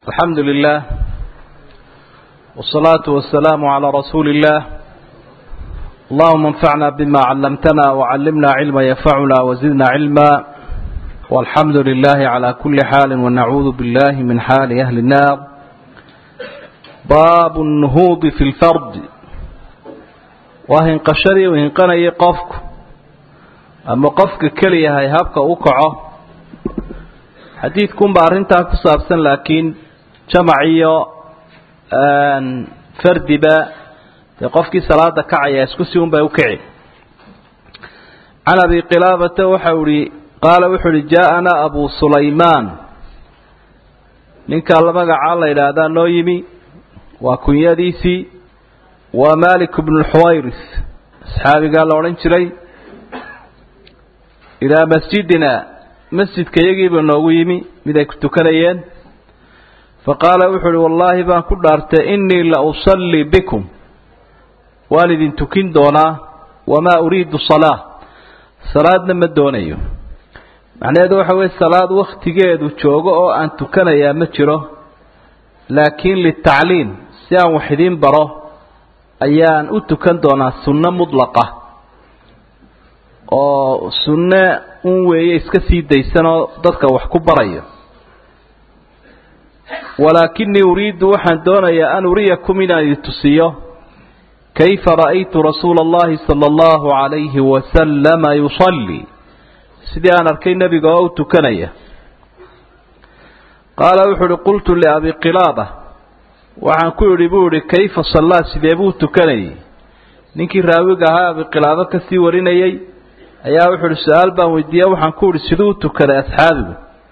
الحمد لله والصلاة والسلام على رسول الله اللهم انفعنا بما علمتنا وعلمنا علما ينفعنا وزدنا علما والحمد لله على كل حال ونعوذ بالله من حال أهل النار باب النهوض في الفرد وهن قشري وهن قني قفك أما قفك كليه هيهبك أكعه xadiidkun baa arrintaa ku saabsan laakiin jamac iyo fardiba dee qofkii salaada kacaya isku si un bay u kici can abi qilaabata waxau ihi qaala wuxuu uhi jaa-anaa abu sulaymaan ninkaa la magacaa la yidhaahdaa noo yimi waa kunyadiisii waa malik bnu lxuwayris asxaabigaa la odhan jiray ilaa masjidina masjidka iyagiiba noogu yimi mid ay ku tukanayeen fa qaala wuxuu uhi wallaahi baan ku dhaartay innii la usallii bikum waan idin tukin doonaa wamaa uriidu salaa salaadna ma doonayo macnaheedu waxa weye salaad wakhtigeedu joogo oo aan tukanayaa ma jiro laakiin litacliim si aan wax idiin baro ayaan u tukan doonaa sunno mudlaqa oo sunne un weeye iska sii daysanoo dadka wax ku barayo walaakinii uriidu waxaan doonayaa an uriyakum inaan idin tusiyo kayfa ra'aytu rasuula allahi sala allahu calayhi wasalama yusallii sidii aan arkay nebiga oo u tukanaya qaala wuxuu uhi qultu liabi qilaaba waxaan ku idhi buu idhi kayfa sallaa sidee buu tukanayay ninkii raawiga ahaa abi qilaabo kasii warinayay ayaa wuxuu uhi su-aal baan weydiiye waxaan ku uhi siduu u tukaday asxaabigu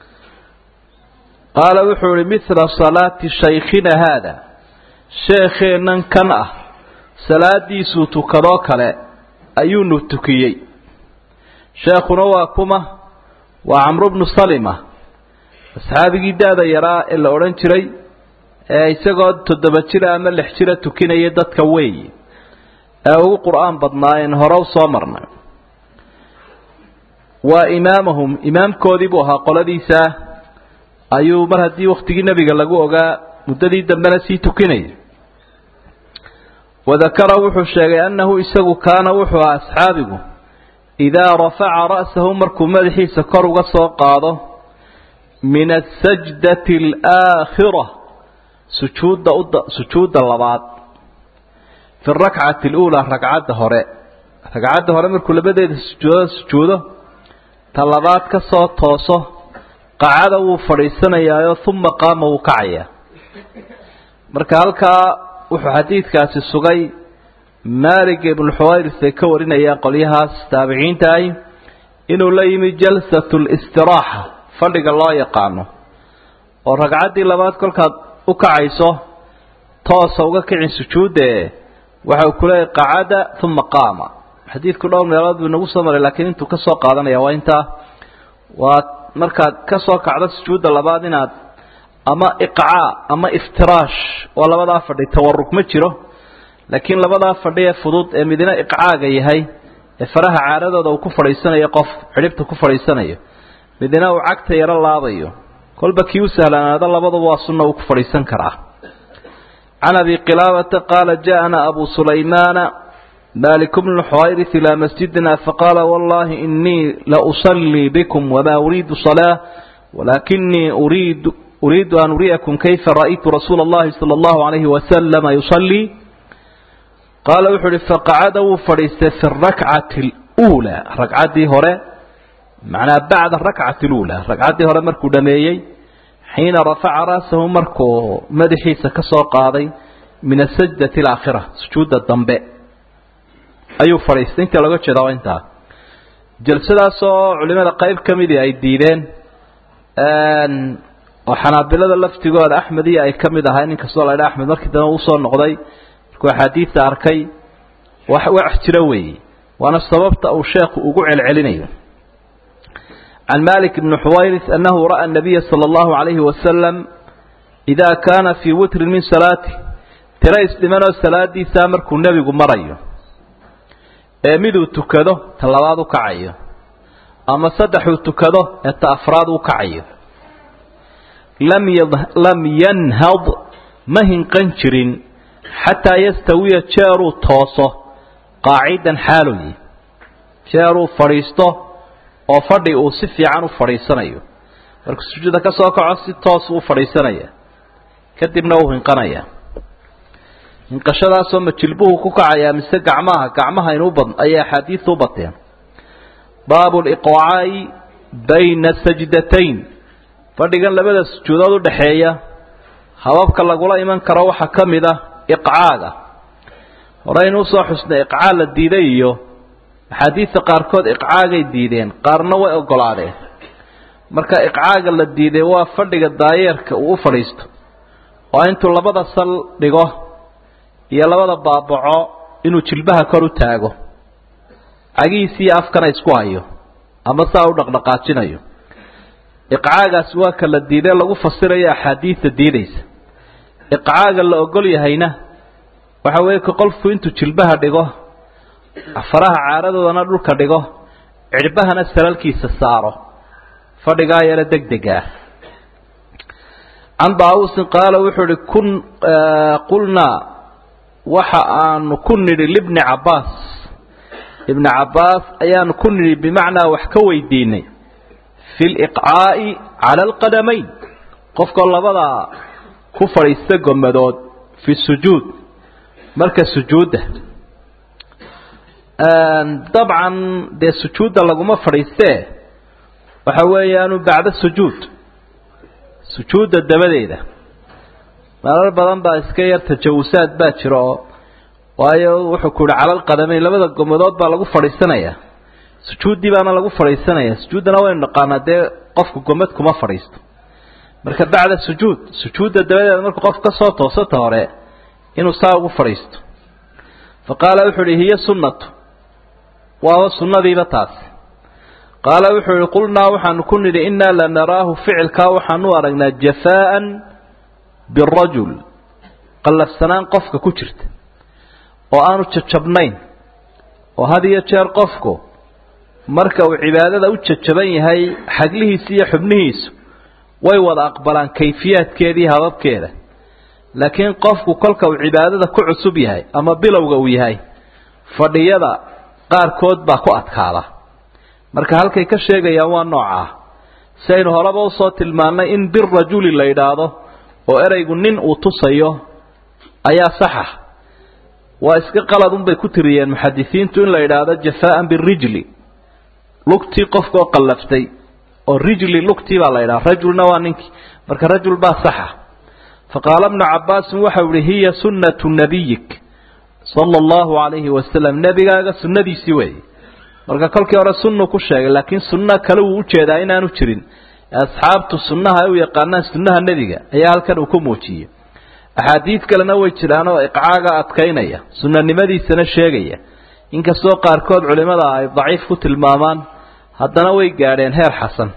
qaala wuxuu ihi mithla salaati shaykhina haada sheekheennan kan ah salaadiisuu tukadoo kale ayuunu tukiyey sheekhuna waa kuma waa camru bnu salima asxaabigii da-da yaraa ee la odhan jiray ee isagoo toddoba jira ama lix jira tukinaya dadka weeyi ee ugu qur-aan badnaayeen hore u soo marnay waa imaamahum imaamkoodii buu ahaa qoladiisaa ayuu mar haddii waktigii nebiga lagu ogaa muddadii dambena sii tukinaya wadakara wuxuu sheegay annahu isagu kaana wuxuu ahaa asxaabigu idaa rafaca ra'sahu markuu madaxiisa kor uga soo qaado min asajdati alaakhira sujuudda sujuudda labaad fi rakcati aluulaa ragcadda hore ragcadda hore markuu labadeeda sujuudo sujuudo talabaad ka soo tooso qacada wuu fadhiisanayaayo uma qaama wuu kacayaa marka halkaa wuxuu xadiidkaasi sugay maalik ibnu xuwayris ay ka warinayaan qolyahaas taabiciinta ahi inuu la yimi jalsatu listiraaxa fadhiga loo yaqaano oo ragcaddii labaad kolkaad u kacayso toosa uga kicin sujuudde waxa uu ku leeyahy qacada uma qaama xadiidku dhowr meelood buu inagu soo maray laakiin intuu ka soo qaadanaya waa intaa waa markaad ka soo kacdo sujuudda labaad inaad ama iqcaa ama iftiraash oo labadaa fadhi tawarug ma jiro laakiin labadaa fadhi ee fudud ee midna iqcaaga yahay ee faraha caaradooda uu ku fadhiisanayo qof xidhibta ku fadhiisanayo midna uu cagta yaro laabayo kolba kii u sahlanaado labaduba waa sunna uu ku fadhiisan karaa can abi qilaabata qaala ja'ana abu sulaymaana مالك بن الحويرث إلى مسجدنا فقال والله إني لأصلي بكم وما أريد صلاة ولكني أريد أريد أن أريكم كيف رأيت رسول الله صلى الله عليه وسلم يصلي قال وحر فقعدوا فريست في الركعة الأولى ركعة هراء معنى بعد الركعة الأولى ركعة هراء مركو دميي حين رفع رأسه مركو مدحي سكسو قاضي من السجدة الآخرة سجود الضنباء ayuu fadhiistay inta laga jeeda waa intaa jalsadaasoo culimada qayb ka midii ay diideen oo xanaabilada laftigooda axmed iyo ay ka mid ahay nin kastoo la dha axmed markii dambe usoo noqday markuu axaadiidta arkay wax wax jiro weeye waana sababta uu sheekhu ugu celcelinayo can malik bni xuwayris annahu ra'a anabiya sala allahu calayhi wasalam idaa kaana fii witrin min salaati tiro isdhimanoo salaadiisaa markuu nebigu marayo ee miduu tukado ta labaad u kacayo ama saddexuu tukado ee ta afraad u kacayo lam yanhad ma hinqan jirin xataa yastawiya jeeruu tooso qaacidan xaaloyi jeeruu fadhiisto oo fadhi uu si fiican u fadhiisanayo markuu sujuuda ka soo kaco si toos u fadhiisanaya kadibna uu hinqanaya hinqashadaasoo ma jilbuhu ku kacayaa mise gacmaha gacmaha inuu bad ayay axaadiisu u bateen baabu liqaa'i bayna sajdatayn fadhigan labada sujuudood u dhaxeeya hababka lagula iman karo waxaa ka mid ah iqcaaga horeynu usoo xusnay iqcaa la diiday iyo axaadiista qaarkood iqcaagay diideen qaarna way ogolaadeen marka iqcaaga la diiday waa fadhiga daayeerka uu u fadhiisto oo intuu labada sal dhigo iyo labada baabaco inuu jilbaha kor u taago cagihiisi iyo afkana isku hayo ama saa u dhaqdhaqaajinayo iqcaagaasi waa ka la diidee lagu fasirayo axaadiida diidaysa iqcaaga la ogol yahayna waxa weeye ka qolku intuu jilbaha dhigo faraha caaradoodana dhulka dhigo cidhbahana salalkiisa saaro fadhigaa yaro deg dega ah can daawusin qaala wuxuu ihi kun qulnaa waxa aanu ku nidhi libni cabbaas ibni cabbaas ayaanu ku nidhi bimacnaa wax ka weydiinay fi liqcaa'i cala alqadamayn qofkoo labadaa ku fadhiista gomadood fi sujuud marka sujuudda dabcan dee sujuudda laguma fadhiistee waxa weeyaanu bacda sujuud sujuudda dabadeeda marar badan baa iska yar tajawusaad baa jira oo waayo wuxuu ku yihi calal qadamayn labada gomadood baa lagu fadhiisanayaa sujuuddii baana lagu fadhiisanaya sujuuddana waynu naqaanaa dee qofku gomad kuma fadhiisto marka bacda sujuud sujuudda dabadeeda markuu qof ka soo toosata hore inuu saa ugu fadhiisto fa qaala wuxuu ihi hiya sunnatu waaba sunnadiiba taasi qaala wuxuu ihi qulnaa waxaanu ku nidhi innaa lanaraahu ficilkaa waxaanu aragnaa jafaa'an birajul qallafsanaan qofka ku jirta oo aanu jajabnayn oo had iyo jeer qofku marka uu cibaadada u jajaban yahay xaglihiisa iyo xubnihiisu way wada aqbalaan kayfiyaadkeedii hababkeeda laakiin qofku kolka uu cibaadada ku cusub yahay ama bilowga uu yahay fadhiyada qaarkood baa ku adkaada marka halkay ka sheegayaan waa noocaa si aynu horeba usoo tilmaannay in bir rajuli la yidhaahdo oo ereygu nin uu tusayo ayaa saxa waa iska qalad unbay ku tiriyeen muxadisiintu in la yidhaahdo jafaa'an birijli lugtii qofkaoo qallaftay oo rijli lugtii baa la yidhaha rajulna waa ninkii marka rajul baa saxa faqaala bnu cabbaasin waxau ihi hiya sunnatu nabiyik sala allahu calayhi wasalam nebigaaga sunnadiisii weeye marka kolkii hore sunnu ku sheegay laakiin sunno kale wuu ujeedaa inaanu jirin asxaabtu sunnaha ay u yaqaanaan sunnaha nebiga ayaa halkan uu ku muujiyey axaadiid kalena way jiraan oo iqcaaga adkaynaya sunnanimadiisana sheegaya inkastoo qaarkood culimada ay daciif ku tilmaamaan haddana way gaadheen heer xasan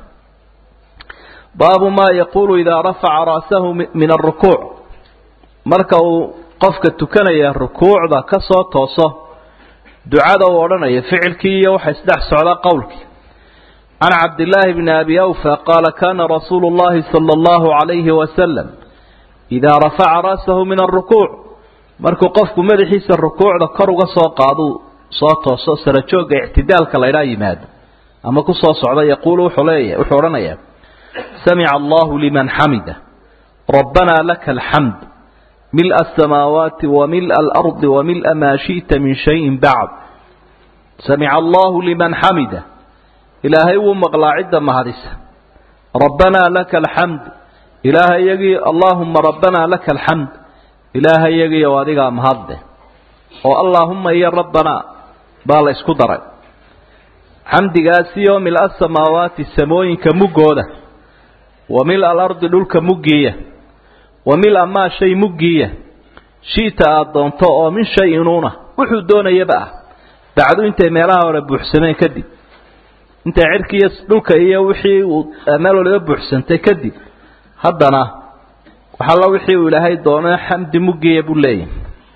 baabu maa yaquulu idaa rafaca ra'sahu min arukuuc marka uu qofka tukanaya rukuucda ka soo tooso ducada uu odhanayo ficilkii iyo waxa isdhex socda qowlkii can cabdillaahi bni abi awfa qaala kana rasuulu llahi sala allahu calayhi wasalam idaa rafaca ra'sahu min alrukuuc markuu qofku madaxiisa rukuucda kor uga soo qaaduu soo tooso sarajoogga ictidaalka laydhaa yimaado ama ku soo socda yaquulu wuxuu leeya wuxuu odhanayaa samica allahu liman xamida rabbanaa laka alxamd mil'a asamaawaati wa mil'a alardi wa mil'a maa shi'ta min shayin bacd samica allahu liman xamida ilaahay wuu maqlaa cidda mahadisa rabbanaa laka alxamd ilaahayagii allaahuma rabbanaa laka alxamd ilaahayagiioo adigaa mahadle oo allaahumma iyo rabbanaa baa la isku daray xamdigaasi oo mil-a samaawaati samooyinka muggooda wa mil alardi dhulka muggiiya wa mil-a maa shay muggiiya shi'ta aada doonto oo min shay-inuuna wuxuu doonayaba ah bacdu intay meelaha hore buuxsameen kadib intay cirkiiyo dhulka iyo wixii uu meel waliba buuxsantay kadib haddana waxalla wixii uu ilaahay doono xamdi muggiya buu leeyahy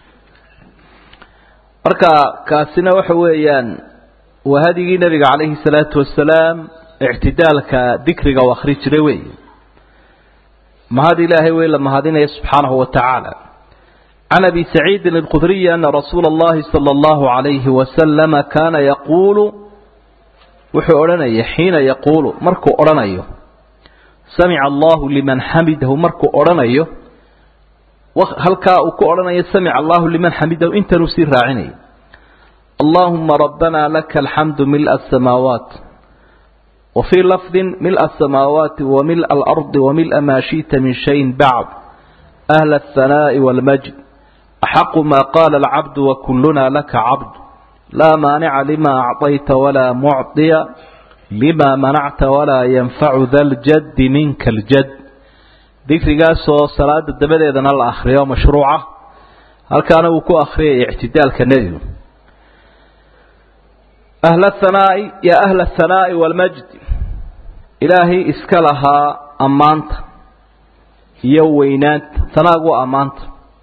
marka kaasina waxa weeyaan waa hadigii nebiga calayhi salaatu wasalaam ictidaalka dikriga u akhri jiray wey mahad ilaahay wey la mahadinaya subxaanahu wa tacaala can abi saciidin alkhudriyi ana rasuula اllahi salى اllahu عalayhi wasalama kaana yaquulu wuxuu odhanaya xiina yaquulu markuu odhanayo samica allahu liman xamidahu markuu odhanayo halkaa uu ku odhanayo samica allahu liman xamidahu intanuu sii raacinayo allahuma rabbana laka alxamdu mil'a asamaawaat wa fii lafdin mil'a asamaawaati wa mil'a alardi wa mil'a maa shi'ta min shayin bacd ahla alhanaa'i waalmajd axaqu maa qaala alcabdu wa kulluna laka cabd laa maanica lima acطayta walaa mucطiya lima manacta walaa yanfacu da ljaddi minka aljad dikrigaasoo salaada dabadeedana la akhriyo mashruuca halkaana uu ku akhriyay ictidaalka nebigu ahla hanaa'i yaa ahla ahanaa'i waalmajd ilaahay iska lahaa ammaanta iyo weynaanta hanaagu waa ammaanta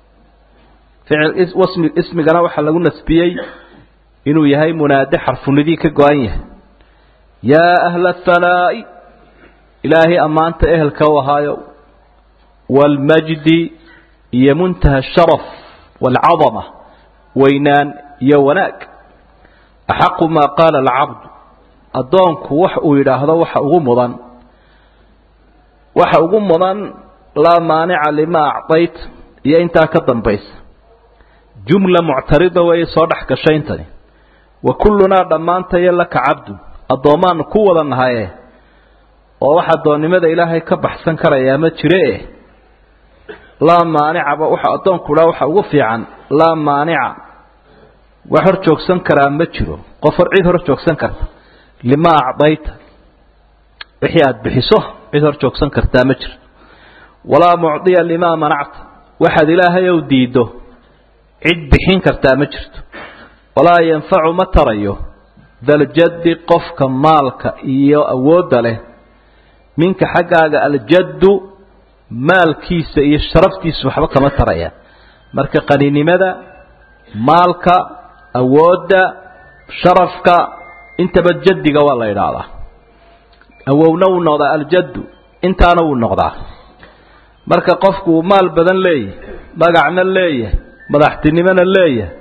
ficil ismigana waxaa lagu nasbiyey inuu yahay munaade xarfunidii ka go-an yahay yaa ahla ahanaa'i ilaahay ammaanta ehelka u ahaayo waalmajdi iyo muntaha asharaf waalcadama weynaan iyo wanaag axaqu maa qaala alcabdu addoonku wax uu yidhaahdo waxa ugu mudan waxa ugu mudan laa maanica lima acdayt iyo intaa ka dambaysa jumla muctarida weeye soo dhex gashay intani wa kullunaa dhammaantayo laka cabdu addoommaanu ku wada nahaye oo wax addoonnimada ilaahay ka baxsan karayaa ma jire eh laa maanicaba waxa addoonku dhaa waxa ugu fiican laa maanica wax hor joogsan karaa ma jiro qof hor cid hor joogsan karta lima acdayta wixii aada bixiso cid hor joogsan kartaa ma jiro walaa mucdiya limaa manacta waxaad ilaahay ow diiddo cid bixin kartaa ma jirto walaa yanfacu ma tarayo daljaddi qofka maalka iyo awoodda leh minka xaggaaga aljaddu maalkiisa iyo sharaftiisa waxba kama tarayaan marka qaninimada maalka awoodda sharafka intaba jaddiga waa la idhaahdaa awowna wuu noqdaa aljaddu intaana wuu noqdaa marka qofku uu maal badan leeyahay magacna leeyahay madaxtinimona leeyahay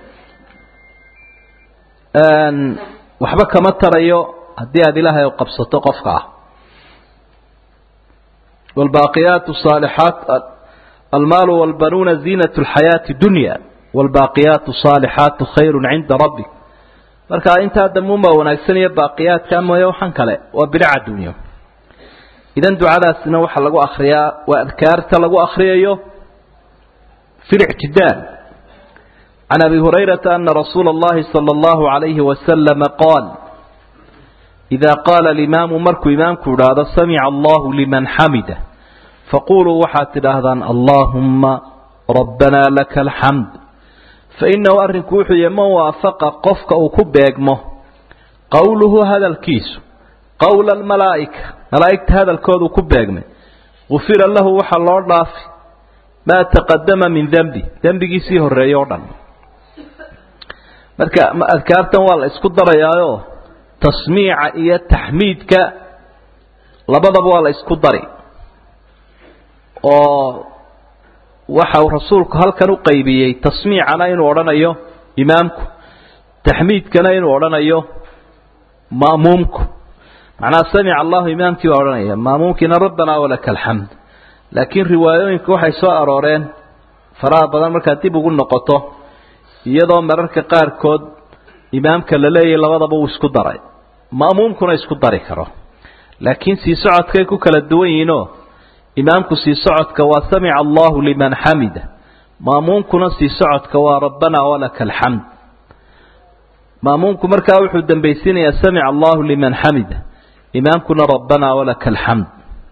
waxba kama tarayo haddii aada ilaahay qabsato qofka ah wاlbaaqiyaat الصaalixaat almaalu wاlbanuuna ziinaة اlxayaaةi dunya wاlbaaqiyaat الصaalixaatu khayru cinda rabbi marka intaa damuunbaa wanaagsanaya baaqiyaadka mooye waxan kale waa bidca adduunyo idan ducadaasina waxaa lagu akriyaa waa adkaarta lagu akriyayo fi اlictidaal can abi hurayrata ana rasuula اllahi salى اllahu عalayhi wasalama qaal إida qaala alimaamu markuu imaamku idhaahdo samica allahu liman xamida faquluu waxaad tidhaahdaan allaahumma rabbanaa laka alxamd fainahu arrinku wuxuu yahy man waafaqa qofka uu ku beegmo qowluhu hadalkiisu qowla almalaa'ika malaa'igta hadalkooduu ku beegmay gufira lahu waxaa loo dhaafi maa taqadama min dembi dembigiisii horreeye o dhan marka adkaartan waa la isku darayaayo tasmiica iyo taxmiidka labadaba waa la isku dari oo waxa uu rasuulku halkan u qaybiyey tasmiicana inuu odhanayo imaamku taxmiidkana inuu odhanayo ma'muumku macnaha samica allahu imaamkii baa odhanaya ma'muumkiina rabbanaa walaka alxamd laakiin riwaayooyinka waxay soo arooreen faraha badan markaad dib ugu noqoto iyadoo mararka qaarkood imaamka la leeyahay labadaba uu isku daray ma'muumkuna isku dari karo laakiin sii socodkay ku kala duwan yihiinoo imaamku sii socodka waa samica allahu liman xamida ma'muumkuna sii socodka waa rabbanaa walaka alxamd ma'muumku markaa wuxuu dambaysiinayaa samica allahu liman xamida imaamkuna rabbanaa walaka alxamd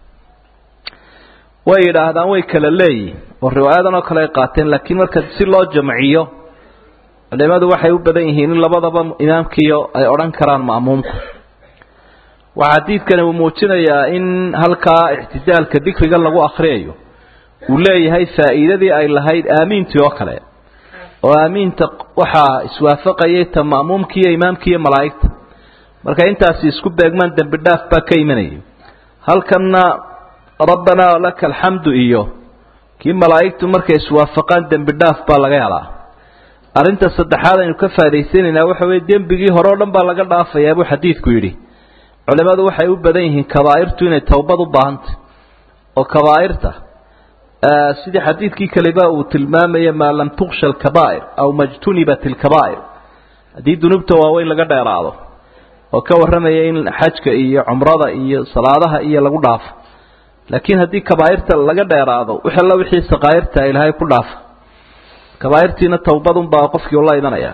way yidhaahdaan way kala leeyihin oo riwaayadan oo kale ay qaateen laakiin marka si loo jamciyo culimadu waxay u badan yihiin in labadaba imaamkiiyo ay odhan karaan ma'muumku waxaa xadiidkani uu muujinayaa in halkaa ictidaalka dikriga lagu akhriyayo uu leeyahay faa'iidadii ay lahayd aamiintii oo kale oo aamiinta waxaa iswaafaqayay ta ma'muumkii iyo imaamkii iyo malaa'igta marka intaasi isku beegmaan dembi dhaaf baa ka imanayay halkanna rabbanaa laka alxamdu iyo kii malaa'igtu markay iswaafaqaan dembi dhaaf baa laga helaa arrinta saddexaad aynu ka faaidaysanaynaa waxa weye dembigii hore o dhan baa laga dhaafayaa buu xadiidku yidhi culimmadu waxay u badan yihiin kabaa'irtu inay towbad u baahantay oo kabaa'irta sidii xadiidkii kaliba uu tilmaamaya maa lam tuksha alkabaa'ir aw majtunibat alkabaa'ir haddii dunuubta waaweyn laga dheeraado oo ka warramaya in xajka iyo cumrada iyo salaadaha iyo lagu dhaafo laakiin haddii kabaa'irta laga dheeraado wix alla wixii saqaa'irta ilaahay ku dhaafa kabaa'irtiina towbadunbaa qofkii ula imanaya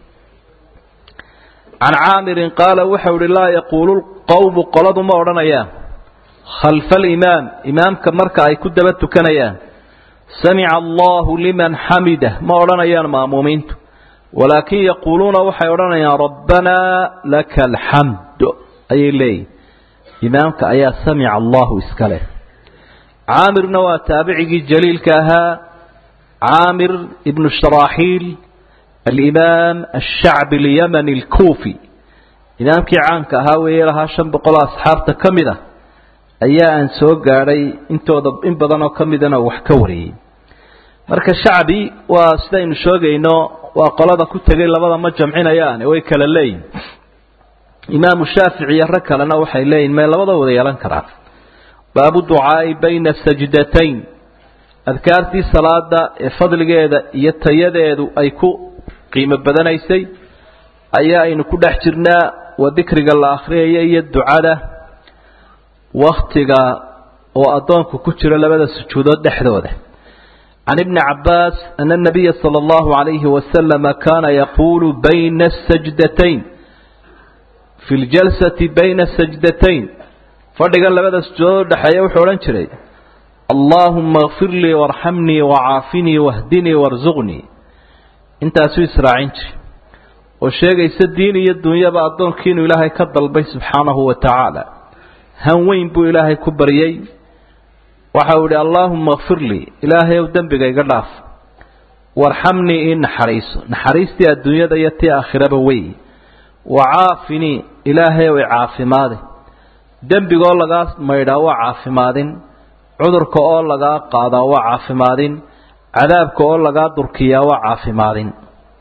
can caamirin qaala waxau ihi laa yaquulu qowmu qoladu ma odhanayaan khalfa alimaam imaamka marka ay ku daba tukanayaan samica allahu liman xamidah ma odhanayaan ma'muumiintu walaakin yaquuluuna waxay odhanayaan rabbanaa laka alxamd ayay leeyihin imaamka ayaa samica allahu iska leh caamirna waa taabicigii jaliilka ahaa caamir ibnu sharaaxiil alimaam ashacbi alyamani alkuufi imaamkii caanka ahaa weeye lahaa shan boqoloo asxaabta ka mid ah ayaa aan soo gaadhay intooda in badan oo ka midana wax ka wariyey marka shacbi waa sidaynu sheegayno waa qolada ku tegay labada ma jamcinayaane way kala leeyihin imaamu shaafici iyo rag kalena waxay leeyihin may labada wada yeelan karaan baabu ducaai bayna sajdatayn adkaartii salaada ee fadligeeda iyo tayadeedu ay ku qiimo badanaysay ayaa aynu ku dhex jirnaa waa dikriga la akhriyaya iyo ducada waktiga oo addoonku ku jiro labada sujuudood dhexdooda can ibni cabaas ana nabiya sala allahu calayhi wasalama kaana yaquulu bayna sajdatayn fi ljalsati bayna sajdatayn fadhigan labada sujuudood udhexeeya wuxuu odhan jiray allaahuma kfir lii warxamnii wacaafinii wahdinii warsuqnii intaasuu israacin jiray oo sheegaysa diin iyo dunyaba addoonkii inuu ilaahay ka dalbay subxaanahu wa tacaala han weyn buu ilaahay ku baryey waxau idhi allaahuma kfir lii ilaahay ow dembiga iga dhaaf warxamnii ii naxariiso naxariistii adduunyada iyo tii aakhiraba wey wacaafinii ilaahay ow icaafimaadi dembigoo lagaa maydhaa waa caafimaadin cudurka oo lagaa qaadaa waa caafimaadin cadaabka oo lagaa durkiyaa waa caafimaadin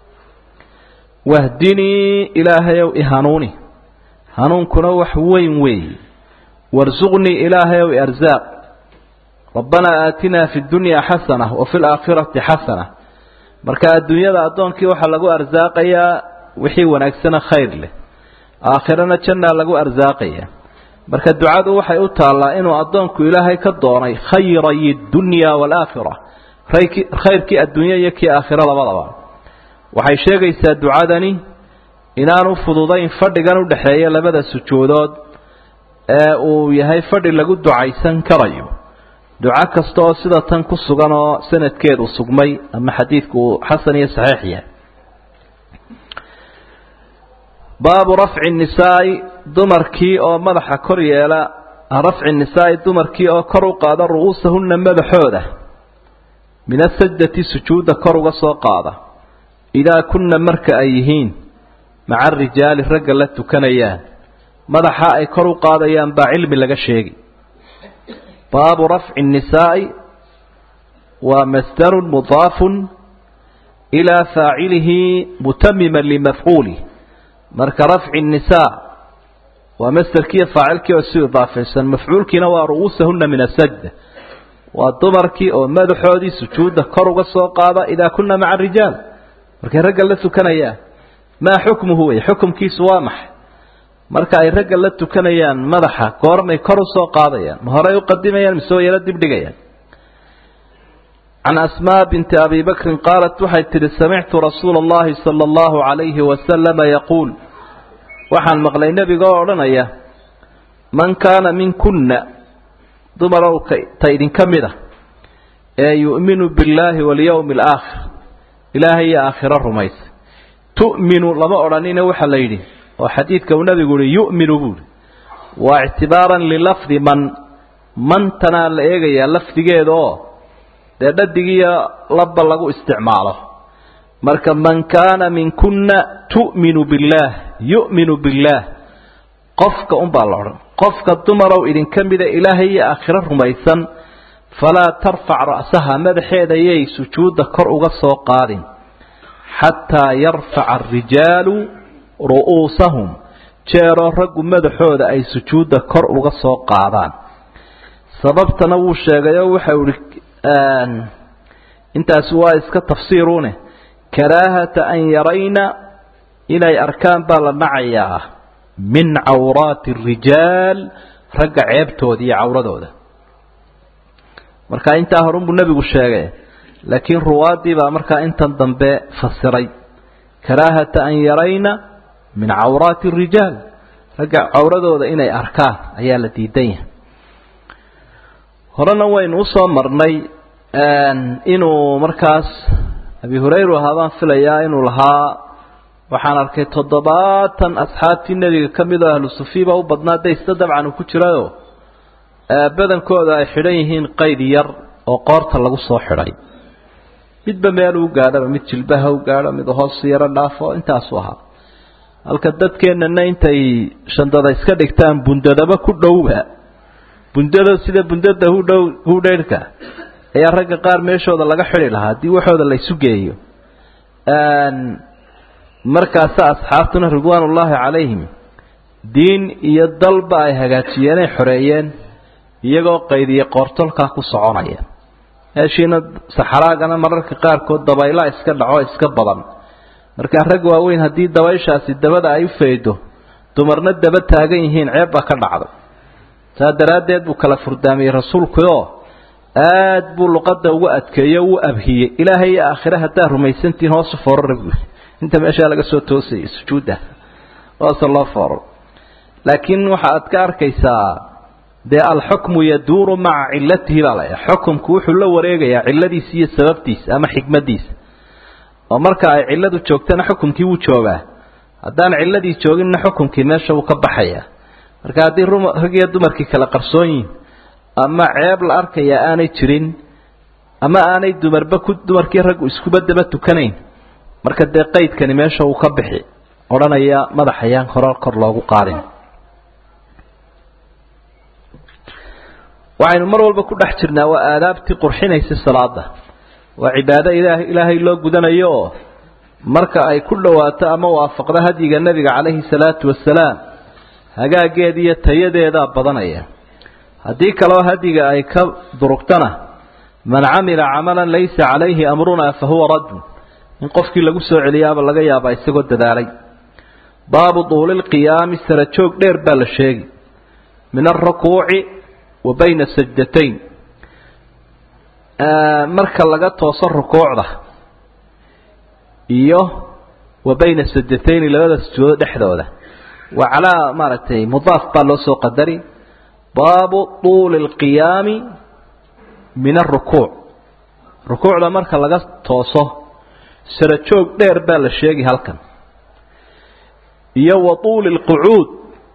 wahdinii ilaahayow ihanuuni hanuunkuna wax weyn weeye warsuqnii ilaahayow iarsaaq rabbanaa aatinaa fi dunyaa xasana wa fi laakhirati xasana marka adduunyada addoonkii waxaa lagu arsaaqayaa wixii wanaagsana khayr leh aakhirana jannaa lagu arsaaqaya marka ducadu waxay u taallaa inuu addoonku ilaahay ka doonay khayray dunya waalaakhira khayrkii adduunya iyo kii aakhiro labadaba waxay sheegaysaa ducadani inaanu fududayn fadhigan udhexeeya labada sujuudood ee uu yahay fadhi lagu ducaysan karayo duco kasta oo sida tan ku sugan oo sanadkeedu sugmay ama xadiidku uu xasan iyo saxiix yahay baabu rafci nisaai dumarkii oo madaxa kor yeela rafci nisaai dumarkii oo kor u qaada ru'uusahunna madaxooda min asajdati sujuudda kor uga soo qaada idaa kunna marka ay yihiin maca arijaali ragga la tukanayaan madaxa ay kor u qaadayaan baa cilmi laga sheegi baabu rafci nisaa'i waa masdarun mudaafun ilaa faacilihi mutamiman limafcuulih marka rafci nisaa waa masderkiiyo faacilkii oo si idaafaysan mafcuulkiina waa ru'uusahunna min asajda waa dumarkii oo madaxoodii sujuudda kor uga soo qaada idaa kunna maca arijaal markay ragga la tukanayaan maa xukmuhu wey xukumkiisu waa maxay marka ay ragga la tukanayaan madaxa goormay kor usoo qaadayaan ma horey uqadimayaan mise way yaro dibdhigayaan can asmaa binti abi bakrin qaalat waxay tidhi samictu rasuula allahi sala allahu calayhi wasalama yaquul waxaan maqlay nebiga oo odhanaya man kaana minkunna dumarow ta idinka mid a ee yu'minu billaahi walyowmi alaakhir ilaahay iyo aakhiro rumaysa tu'minu lama odhanina waxaa la yidhi oo xadiidka uu nabigu yihi yu'minu buuhi waa ictibaaran lilafdi man mantanaa la eegayaa lafdigeeda oo dee dhadigiiyo labba lagu isticmaalo marka man kaana minkunna tu'minu billaah yu'minu billaah qofka unbaa la odhan qofka dumarow idinka mida ilaahay iyo aakhiro rumaysan falaa tarfac ra'saha madaxeeda yay sujuudda kor uga soo qaadin xataa yarfaca arijaalu ru'uusahum jeeroo raggu madaxooda ay sujuudda kor uga soo qaadaan sababtana wuu sheegay oo waxau ihi intaasi waa iska tafsiirune karaahata an yarayna inay arkaan baa la nacayaa min cawraati arijaal ragga ceebtooda iyo cawradooda marka intaa horunbuu nebigu sheegay laakiin ruwaadii baa markaa intan dambe fasiray karaahata an yarayna min cawraati arijaal ragga cawradooda inay arkaan ayaa la diidan yahay horena waynu usoo marnay inuu markaas abi hurayra ahaa baan filayaa inuu lahaa waxaan arkay toddobaatan asxaabtii nebiga ka mid oo ahlu sufiiba u badnaa daysta dabcan uu ku jirayo badankooda ay xidhan yihiin qayd yar oo qoorta lagu soo xidhay midba meel u gaadhaba mid jilbaha u gaadho mid hoos yaro dhaafo intaasu ahaa halka dadkeennana intay shandada iska dhigtaan bundadaba ku dhowba bundada sida bundada hudhow hudheyrhka ayaa ragga qaar meeshooda laga xidhi lahaa haddii waxooda la isu geeyo markaasa asxaabtuna ridwaanullaahi calayhim diin iyo dalba ay hagaajiyeen ay xoreeyeen iyagoo qaydiya qoortolkaa ku soconaya meeshiina saxaraagana mararka qaarkood dabaylaa iska dhaco iska badan markaa rag waaweyn haddii dabayshaasi dabada ay u faydo dumarna daba taagan yihiin ceeb baa ka dhacday saa daraaddeed buu kala furdaamiyey rasuulkuoo aad buu luqadda ugu adkeeyo u abhiyey ilaahay iyo aakhire haddaad rumaysantihiin hoosu foorara buui inta meeshaa laga soo toosayay sujuudda hoose loo fooro laakiin waxa aad ka arkaysaa dee alxukmu yaduuru maca cilatihi baa laya xukumku wuxuu la wareegayaa ciladiisa iyo sababtiisa ama xikmadiisa oo marka ay ciladu joogtana xukumkii wuu joogaa haddaan ciladii jooginna xukumkii meesha wuu ka baxaya marka haddii rag iyo dumarkii kala qarsoon yihin ama ceeb la arkaya aanay jirin ama aanay dumarba ku dumarkii raggu iskuba daba tukanayn marka dee qaydkani meesha uu ka bixi odhanaya madaxayaan hore kor loogu qaadin waxaynu mar walba ku dhex jirnaa waa aadaabtii qurxinaysa salaada waa cibaado ilaah ilaahay loo gudanayo oo marka ay ku dhowaato ama waafaqdo hadyiga nebiga calayhi salaatu wasalaam hagaageeda iyo tayadeedaa badanaya haddii kaleo hadyiga ay ka durugtana man camila camalan laysa calayhi amrunaa fa huwa raddun in qofkii lagu soo celiyaaba laga yaabaa isagoo dadaalay baabu duuli lqiyaami sara joog dheer baa la sheegi min alrukuuci wa bayna sajdatayn marka laga tooso rukuucda iyo wa bayna sajdatayni labada sujuudo dhexdooda waa calaa maaragtay mudaaf baa loo soo qadari baabu tuuli lqiyaami min arukuuc rukuucda marka laga tooso sara joog dheer baa la sheegi halkan iyo wa tuuli lqucuud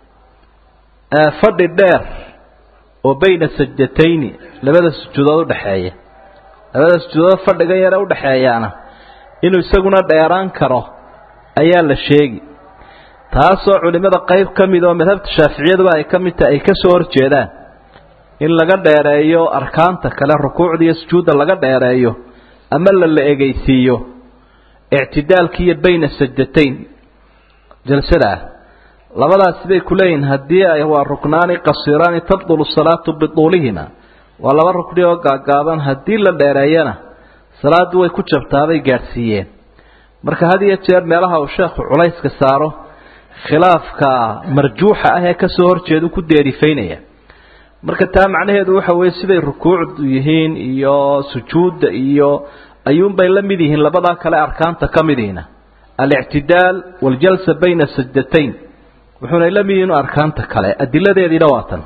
fadhi dheer oo bayna sajdatayni labada sujuudood udhexeeya labada sujuudood fadhiga yare udhexeeyaana inuu isaguna dheeraan karo ayaa la sheegi taasoo culimada qayb ka mid oo madhabta shaaficiyaduba ay ka mid tahay ay ka soo horjeedaan in laga dheereeyo arkaanta kale rukuucda iyo sujuudda laga dheereeyo ama la la egeysiiyo ictidaalki iyo bayna sajdatayn jalsada ah labadaasi bay ku leeyihin haddii ay waa ruknaani qasiraani tabdulu salaatu bituulihima waa laba rukni oo gaagaaban haddii la dheereeyana salaaddu way ku jabtaabay gaadhsiiyeen marka had iyo jeer meelaha uu sheekhu culayska saaro khilaafka marjuuxa ah ee kasoo horjeedu ku deerifaynaya marka taa macnaheedu waxa weeye siday rukuucdu yihiin iyo sujuudda iyo ayuunbay la mid yihiin labadaa kale arkaanta ka midiina alictidaal waaljalsa bayna sajdatayn wuxuunay la mid yihiin arkaanta kale adiladeediina waa tan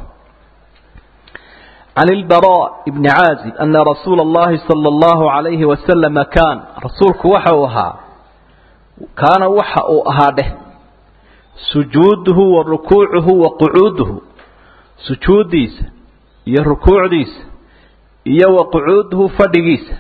can ilbaraa bni caazib ana rasuula allahi sala allahu calayhi wasalama kaan rasuulku waxa uu ahaa kaana waxa uu ahaa dheh sujuuduhu wa rukuucuhu wa qucuuduhu sujuuddiisa iyo rukuucdiisa iyo wa qucuuduhu fadhigiisa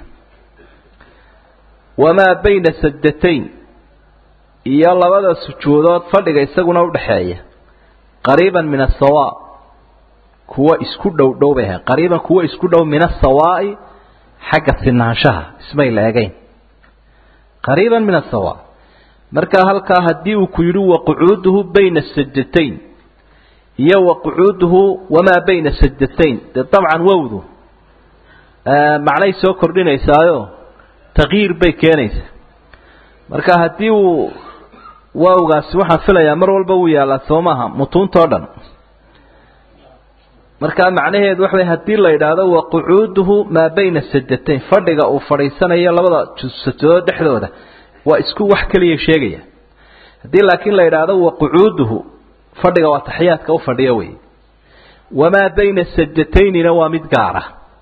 wamaa bayna sajdatayn iyo labada sujuudood fadhiga isaguna udhaxeeya qariiban min asawa kuwa isku dhow dhow bay ahayn qariiban kuwa isku dhow min asawaa'i xagga sinaanshaha ismay la egayn qariiban min asawa markaa halkaa haddii uu ku yidhi waqucuuduhu bayna sajdatayn iyo waqucuuduhu wamaa bayna sajdatayn dee dabcan wowdu macnay soo kordhinaysaayo takyiir bay keenaysaa marka haddii uu waawgaasi waxaan filayaa mar walba wuu yaallaa soo maaha mutuuntao dhan markaa macnaheedu waxa way haddii la yidhaahdo waqucuuduhu maa bayna sajdatayn fadhiga uu fadhiisanayo labada sajadood dhexdooda waa isku wax keliya sheegaya haddii laakiin la yidhaahdo waqucuuduhu fadhiga waa taxiyaadka u fadhiyo wey wamaa bayna sajdataynina waa mid gaara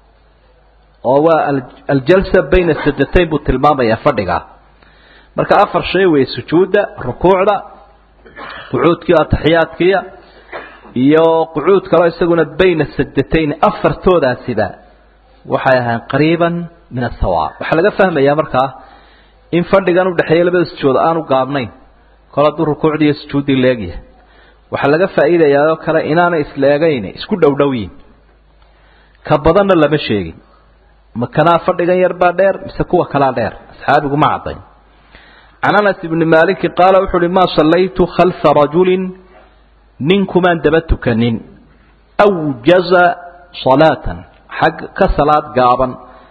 oo waa aljalsa bayna sajdatayn buu tilmaamayaa fadhiga marka afar shay wey sujuudda rukuucda qucuudkii ataxiyaadkiya iyo qucuud kaloo isaguna bayna sajdatayn afartoodaasiba waxay ahayn qariiban min asawa waxaa laga fahmayaa markaa in fadhigan udhexeeya labada sujuud aanu gaabnayn kol hadduu rukuucdii iyo sujuuddii leegyahay waxaa laga faa'iidayaa oo kale inaanay isla egayn isku dhowdhowyin ka badanna lama sheegin makanaa fadhigan yar baa dheer mise kuwa kalaa dheer asxaabigu ma caddayn can anas ibni maaliki qaala wuxu uhi maa sallaytu khalfa rajulin ninkumaan daba tukanin awjaza salaatan xag ka salaad gaaban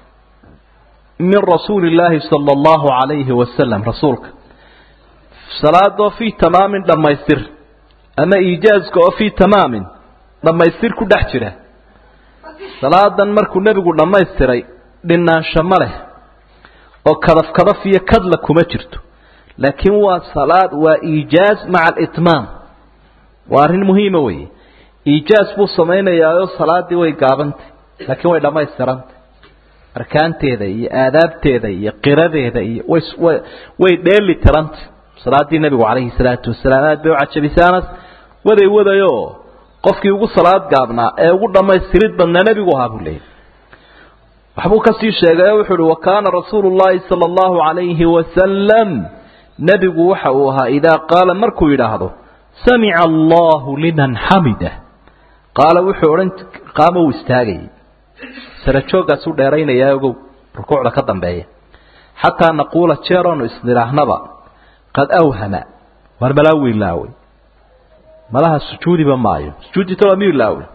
min rasuuli illaahi sala allahu calayhi wasalam rasuulka salaadoo fii tamaamin dhammaystir ama iijaaska oo fii tamaamin dhammaystir ku dhex jira salaadan markuu nebigu dhammaystiray dhinaansho ma leh oo kadaf kadaf iyo kadla kuma jirto laakiin waa salaad waa iijaaz maca alitmaam waa arrin muhiima weeye iijaaz buu samaynayaayoo salaaddii way gaabantay laakiin way dhammaystirantay arkaanteeda iyo aadaabteeda iyo qiradeeda iyo way way dheeli tirantay salaaddii nebigu calayhi salaatu wasalaam aad bay u cajabisay anas waday wadayoo qofkii ugu salaad gaabnaa ee ugu dhammaystirid badnaa nebigu ahaa buu leeyay waxbuu kasii sheegay oo wuxuu uhi wa kaana rasuulu llahi sala allahu calayhi wasalam nebigu waxa uu ahaa idaa qaala markuu yidhaahdo samica allahu liman xamida qaala wuxuu odhan qaama uu istaagayay sarajooggaasuu dheeraynayaa ogow rukuucda ka dambeeya xataa naquula jeeroonu isnidhaahnaba qad awhama war malaa wiilaawey malaha sujuudiba maayo sujuudita waa miilaawe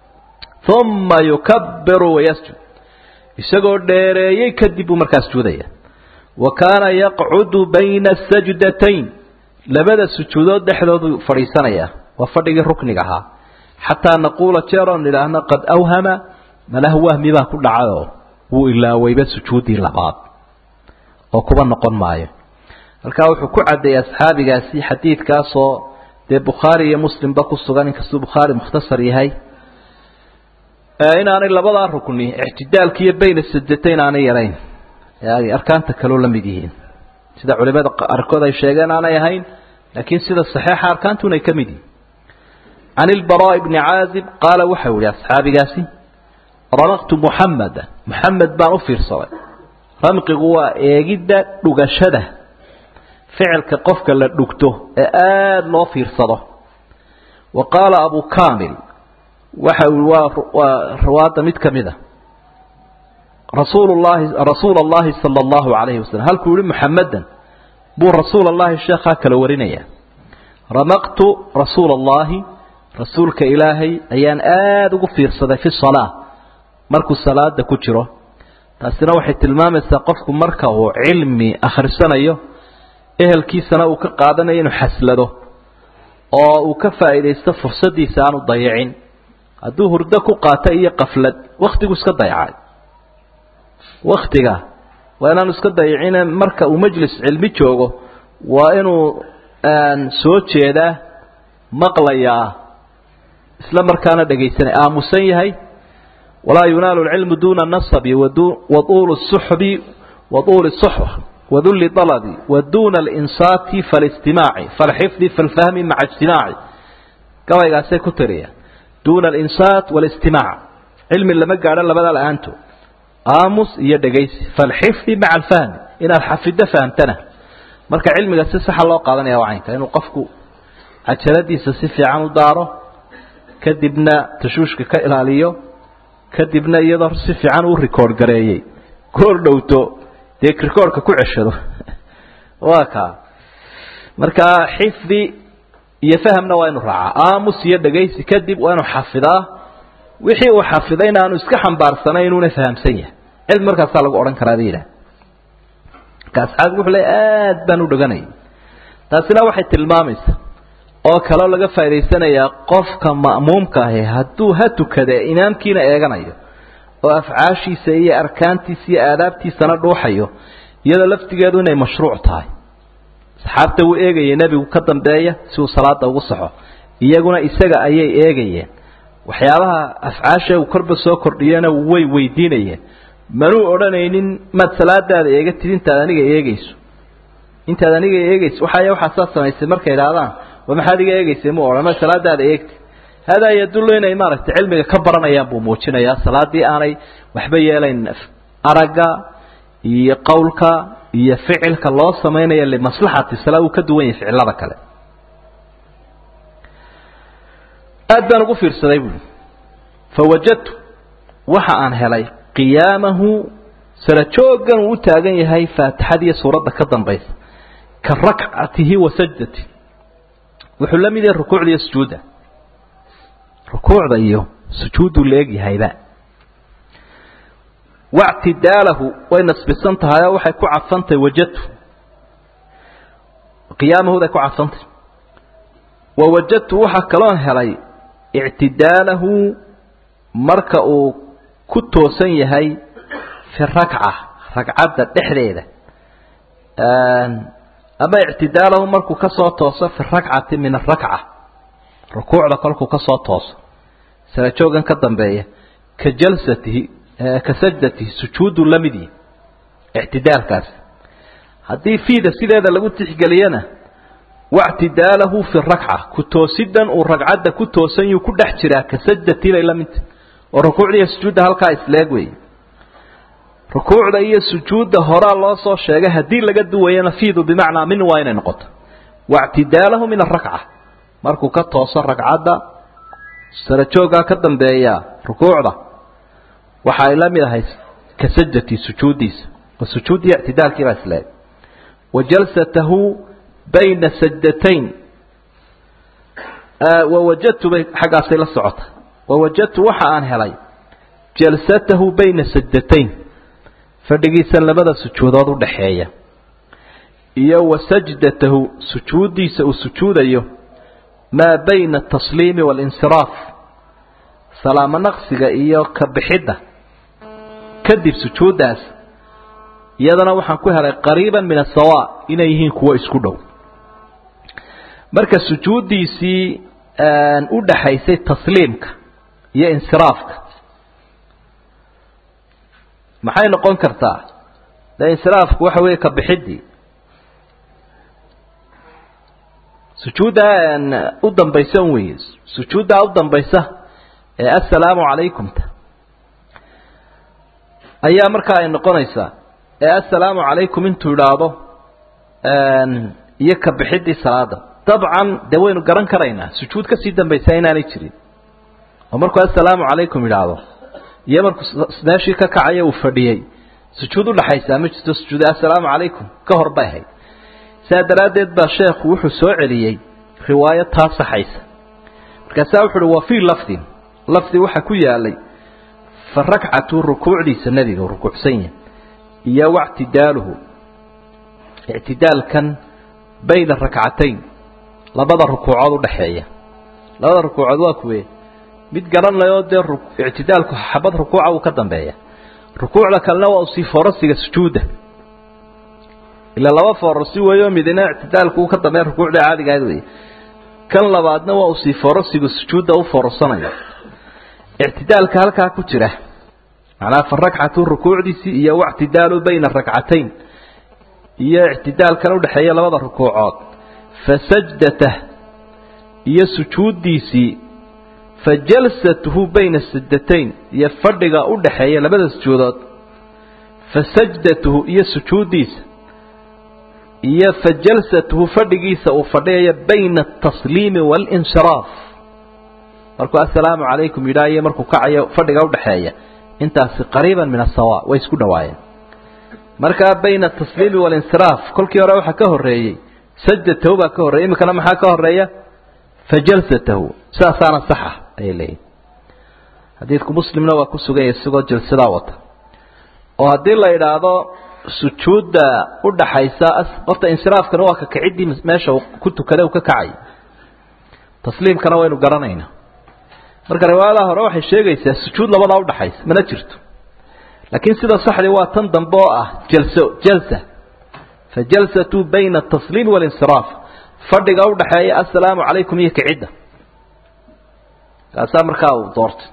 uma yukabiru wayasjud isagoo dheereeyey kadib buu markaa sujuudaya wa kaana yaqcudu bayna sajdatayn labada sujuudood dhexdoodu fadhiisanayaa waa fadhigii rukniga ahaa xataa naquula jeeroon idhaahno qad awhama malah wahmi baa ku dhacayoo wuu ilaaweyba sujuuddii labaad oo kuba noqon maayo halkaa wuxuu ku caddeeyey asxaabigaasi xadiidkaasoo dee bukhaari iyo muslimba ku sugan inkastuu bukhaari mukhtasar yahay inaanay labadaa rukni ictidaalka iyo bayna sajdatayn aanay yarayn ay arkaanta kaloo la mid yihiin sida culimada qaarkood ay sheegeen aanay ahayn laakiin sida saxiixa arkaantuna ay ka mid yihiin can ilbaraa bni caazib qaala waxau yihi asxaabigaasi ramaqtu muxamada muxamed baan u fiirsaday ramqigu waa eegidda dhugashada ficilka qofka la dhugto ee aada loo fiirsado wa qaala abu kamil waxa ui waa waa riwaada mid ka mid a rasuul llahi rasuula allahi sala allahu calayhi wasalam halkuu yihi muxamedan buu rasuul allahi sheekhaa kala warinaya ramaqtu rasuula allahi rasuulka ilaahay ayaan aada ugu fiirsaday fi salaa markuu salaada ku jiro taasina waxay tilmaamaysaa qofku marka uu cilmi akhrisanayo ehelkiisana uu ka qaadanayo inuu xaslado oo uu ka faa'iidaysto fursaddiisa aanu dayicin hadduu hurdo ku qaato iyo qaflad wakhtigu iska dayacay wakhtiga waa inaanu iska dayicine marka uu majlis cilmi joogo waa inuu soo jeedaa maqlayaa isla markaana dhegaysanay aamusan yahay walaa yunaalu lcilmu duuna nasabi waduuli suxbi waduuli suxba wadulli dalabi waduuna alinsaati faalistimaaci falxifdi falfahmi maca ijtimaaci gabaygaasay ku tiriyaan duuna alinsaat walistimaac cilmi lama gaadho labada la-aanto aamus iyo dhegaysi falxifdi maca alfahmi inaad xafido fahamtana marka cilmiga si saxa loo qaadanaya waa caynka inuu qofku cajaladiisa si fiican u daaro kadibna tashuushka ka ilaaliyo kadibna iyadoo si fiican u record gareeyey goor dhowto dee recordka ku ceshado waa kaa marka xifdi iyo fahamna waa inu raacaa aamus iyo dhegaysi kadib waa inu xafidaa wixii uu xafidayna aanu iska xambaarsanay inuuna fahamsan yahay cilmi markaasaa lagu odhan karaa bay yidhaha marka asxaabku wuxuu le aad baan u dheganayay taasina waxay tilmaamaysaa oo kaloo laga faa'idaysanayaa qofka ma'muumka ahi hadduu ha tukada imaamkiina eeganayo oo afcaashiisa iyo arkaantiisa iyo aadaabtiisana dhuuxayo iyadoo laftigeedu inay mashruuc tahay asxaabta wuu eegayay nebigu ka dambeeya si uu salaada ugu saxo iyaguna isaga ayay eegayeen waxyaabaha afcaasha uu korba soo kordhiyana way weydiinayeen manuu odhanaynin maad salaadaada eegatid intaad aniga eegayso intaad aniga eegayso waxay waxaa saa samaysay markay idhaahdaan wa maxaad iga eegaysay mu odhan ma salaadaada eegti hadaa yadullu inay maaragtay cilmiga ka baranayaan buu muujinayaa salaadii aanay waxba yeelayn aragga iyo qowlka iyo ficilka loo samaynaya limaslaxati salaa uu ka duwan yahay ficilada kale aad baan ugu fiirsaday buui fawajadtu waxa aan helay qiyaamahu sala joogan uu u taagan yahay faatixadiiyo suuradda ka dambaysa ka rakcatihi wa sajdati wuxuu la mid yahay rukuucda iyo sujuudda rukuucda iyo sujuudduu la eegyahayba wactidaalahu way nasbisan tahay oo waxay ku cadfantahy wajadtu qiyaamahuday ku cadfantay wa wajadtu waxaa kaloon helay ictidaalahu marka uu ku toosan yahay fi rakca ragcadda dhexdeeda ama ictidaalahu markuu ka soo tooso fi rakcati min arakca rukuucda kolkuu ka soo tooso sala joogan ka dambeeya ka jalsatihi ka sajdatihi sujuudu la mid yihi ictidaalkaasi haddii fiida sideeda lagu tixgeliyana wactidaalahu fi rakca ku toosidan uu ragcadda ku toosan yuu ku dhex jiraa ka sajdatii bay la midtahy oo rukuucda iyo sujuudda halkaa isleeg weeye rukuucda iyo sujuudda horaa loo soo sheegay haddii laga duwayana fiidu bimacnaa min waa inay noqoto wactidaalahu min arakca markuu ka tooso ragcadda sarajoogaa ka dambeeya rukuucda waxa ay la mid ahay ka sajdatii sujuuddiisa oo sujuuddii ictidaalkiibaa isleeg wa jalsatahu bayna sajdatayn wawajadtu bay xaggaasay la socota wawajadtu waxa aan helay jalsatahu bayna sajdatayn fadhigiisa labada sujuudood udhaxeeya iyo wa sajdatahu sujuuddiisa uu sujuudayo maa bayna atasliimi waalinsiraaf salaamo naqsiga iyo ka bixidda kadib sujuuddaas iyadana waxaan ku helay qariiban min asawa inay yihiin kuwo isku dhow marka sujuuddiisii u dhaxaysay tasliimka iyo insiraafka maxay noqon kartaa de insiraafku waxa weeye ka bixiddii sujuuddaa u dambaysa un weeye sujuuddaa u dambaysa ee assalaamu calaykumta ayaa markaa ay noqonaysaa ee assalaamu calaykum intuu idhaahdo iyo ka bixiddii salaada dabcan dee waynu garan karaynaa sujuud kasii dambaysaa inaanay jirin oo markuu assalaamu calaykum idhaahdo iyo markuu meeshii ka kacaya uu fadhiyey sujuud udhaxaysaa ma jirto sujuud assalaamu calaykum ka hor bay ahayd saa daraaddeed baa sheekhu wuxuu soo celiyey riwaayo taa saxaysa markaasaa wuxu uhi wa fii lafdin lafdi waxaa ku yaalay fa rakcatu rukuucdiisa nebiga u rukuucsan yahay iyo wactidaaluhu ictidaalkan bayna rakcatayn labada rukuucood udhaxeeya labada rukuucood waa kuwe mid garanayoo dee ictidaalku xabad rukuuca uu ka dambeeya rukuucda kalena waa usii forasiga sujuudda ila laba forasi weeyo midina ictidaalku uu ka dambeeya rukuucda caadiga ahayd wey kan labaadna waa usii forasiga sujuudda u forasanayo ictidaalka halkaa ku jira macnaha fa rakcatu rukuucdiisii iyo wactidaalu bayna rakcatayn iyo ictidaalkan udhexeeya labada rukuucood fa sajdatah iyo sujuuddiisii fa jalsatuhu bayna sajdatayn iyo fadhiga u dhaxeeya labada sujuudood fa sajdatuhu iyo sujuuddiisa iyo fa jalsatuhu fadhigiisa uu fadhiyaya bayna atasliimi waalinsiraaf markuu assalaamu calaykum yidhaa iyo markuu kacayo fadhiga udhaxeeya intaasi qariiban min asawa way isku dhawaayeen markaa bayna atasliimi walinsiraaf kolkii hore waxaa ka horreeyey sajdatahu baa ka horreeyey iminkana maxaa ka horreeya fajalsatahu sidaasaana saxa ayay leeyihin xadiidku muslimna waa ku sugan yahay isagoo jalsadaa wata oo haddii la idhaahdo sujuudda udhaxaysa horta insiraafkana waa ka kaciddii meesha ku tukada u ka kacay tasliimkana waynu garanaynaa marka riwaayadaha hore waxay sheegaysaa sujuud labadaa udhaxaysa mana jirto laakiin sida saxdii waa tan dambe oo ah jalso jalsa fa jalsatu bayna atasliimi walinsiraaf fadhiga udhaxeeya assalaamu calaykum iyo kicidda kaasaa markaa uu doortay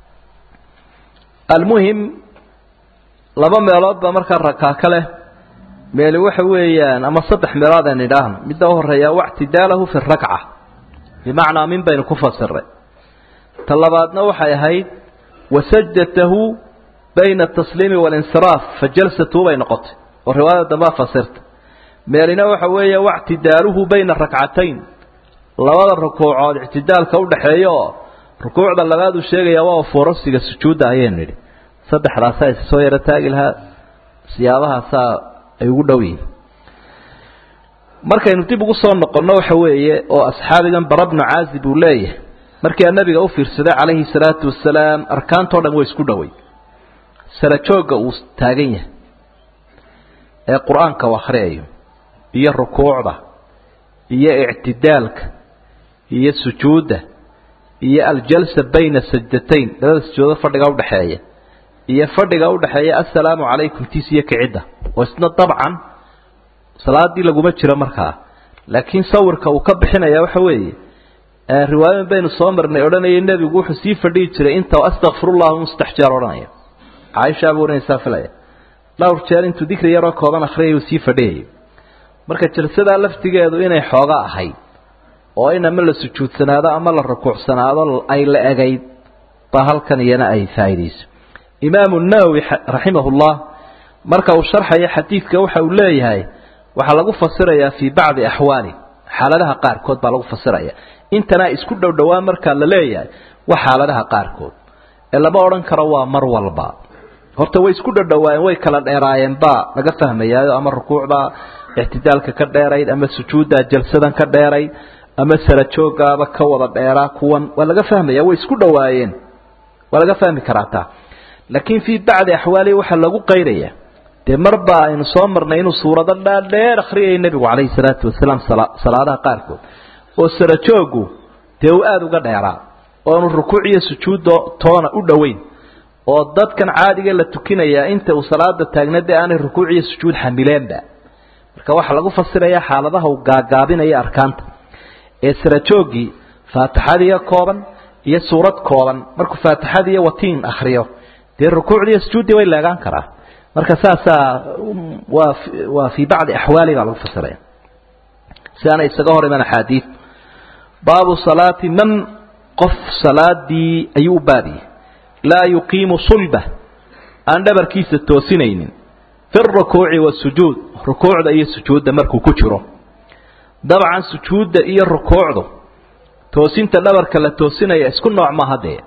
almuhim laba meelood baa markaa rakaa ka leh meeli waxa weeyaan ama saddex meelood aan idhaahno midda u horeeya wactidaalahu fi rakca bimacnaa min baynu ku fasiray ta labaadna waxay ahayd wasajdatahu bayna atasliimi walinsiraaf fa jalsatu bay noqotay oo riwaayada dambaa fasirta meelina waxa weeye wactidaaluhu bayna rakcatayn labada rukuucood ictidaalka udhaxeeya oo rukuucda labaad uu sheegaya waa foorasiga sujuudda ayaynu nidhi saddexdaasaa is soo yaro taagi lahaa siyaabahaasaa ay ugu dhow yihiin markaynu dib ugu soo noqonno waxa weeye oo asxaabigan bara bnu caazib uu leeyahay markii nabiga u fiirsaday calayhi salaatu wasalaam arkaantao dhan way isku dhoway salajoogga uu taagan yahay ee qur-aanka u akhriyayo iyo rukuucda iyo ictidaalka iyo sujuudda iyo aljalsa bayna sajdatayn labada sujuudood fadhiga udhaxeeya iyo fadhiga udhaxeeya assalaamu calaykum tiis iyo kicidda oo isna dabcan salaadii laguma jiro markaa laakiin sawirka uu ka bixinaya waxa weeye riwaayadan baynu soo marnay odhanayay nebigu wuxuu sii fadhihi jiray inta astakfirullah un saddex jeer odhanaya caaisha buu ohanaysaa filaya dhowr jeer intuu dikri yaroo kooban akhriyay uu sii fadhiyayay marka jalsadaa laftigeedu inay xooga ahayd oo in ama la sujuudsanaado ama la rukuucsanaado ay la egayd ba halkan iyana ay faa'iidayso imaamu nawowi raximahullah marka uu sharxayo xadiidka waxa uu leeyahay waxaa lagu fasirayaa fii bacdi axwaali xaaladaha qaarkood baa lagu fasiraya intana isku dhow dhowaan markaa la leeyahay waa xaaladaha qaarkood ee lama odhan karo waa mar walba horta way isku dhodhowaayeen way kala dheeraayeen baa laga fahmayaayo ama rukuucbaa ictidaalka ka dheerayd ama sujuuddaa jalsadan ka dheerayd ama sarajoogaaba ka wada dheeraa kuwan waa laga fahmaya way isku dhowaayeen waa laga fahmi karaa taa laakiin fii bacdi axwaali waxaa lagu qaydaya dee marba aynu soo marnay inuu suurado dhaadheer akhriyayay nebigu calayhi salaatu wasalaam salaadaha qaarkood oo sarajoogu dee uu aada uga dheeraa oonu rukuuc iyo sujuuddo toona u dhoweyn oo dadkan caadiga la tukinayaa inta uu salaada taagna dee aanay rukuuc iyo sujuud xamileenba marka waxaa lagu fasirayaa xaaladaha uu gaagaabinaya arkaanta ee sarajooggii faatixadiiyo kooban iyo suurad kooban markuu faatixadiiyo watiin akhriyo dee rukuucdii iyo sujuuddii way leegaan karaa marka saasaa waa waa fii bacdi axwaali baa lagu fasiraya si aana isaga hor iman axaadiid baabu salaati man qof salaadii ayuu u baabiyey laa yuqiimu sulba aan dhabarkiisa toosinaynin fi rukuuci wasujuud rukuucda iyo sujuudda markuu ku jiro dabcan sujuudda iyo rukuucdu toosinta dhabarka la toosinaya isku nooc maaha dee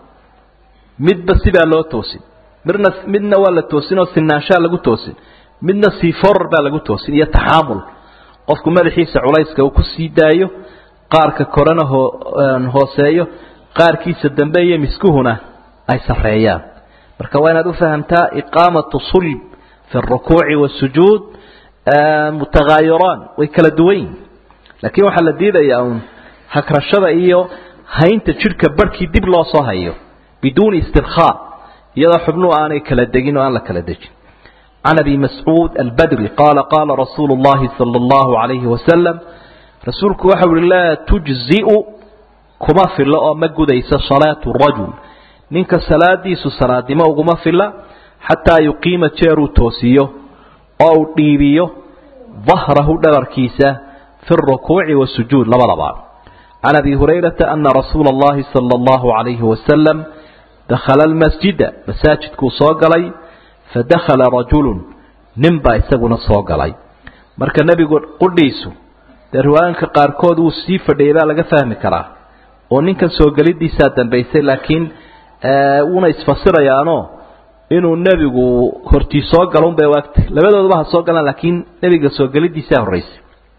midba sidaa loo toosin midna midna waa la toosin oo sinaanshaa lagu toosin midna siiforar baa lagu toosin iyo taxaamul qofku madaxiisa culayska uu ku sii daayo qaarka korena hoo hooseeyo qaarkiisa dambe iyo miskuhuna ay sarreeyaan marka waa inaad u fahamtaa iqaamatu sulb fi اrukuuci wاsujuud mutagaayiraan way kala duwan yihin laakiin waxaa la diidayaa uun hagrashada iyo haynta jidhka barhkii dib loo soo hayo biduuni istirkhaa iyadoo xubnuhu aanay kala degin oo aan la kala dejin can abi mascuud albadri qaala qaala rasuulu اllahi salى اllahu عalayhi wasalam rasuulku waxau uhi laa tujzi'u kuma filo oo ma gudaysa salaatu rajul ninka salaadiisu salaadnimo uguma fila xataa yuqiima jeeruu toosiyo oo uu dhiibiyo dahrahu dhabarkiisa fi اrukuuci wasujuud labadaba can abi hurayrata ana rasuula اllahi salى اllahu عalayhi wasalam dakhala almasjida masaajidkuu soo galay fadakhala rajulu nin baa isaguna soo galay marka nebigu qudhiisu dee riwaayanka qaarkood wuu sii fadhiyay baa laga fahmi karaa oo ninkan soo gelidiisaa dambaysay laakiin wuuna isfasirayaano inuu nebigu hortii soo galo unbay waagtay labadooduba ha soo galaan laakiin nebiga soo gelidiisaa horraysay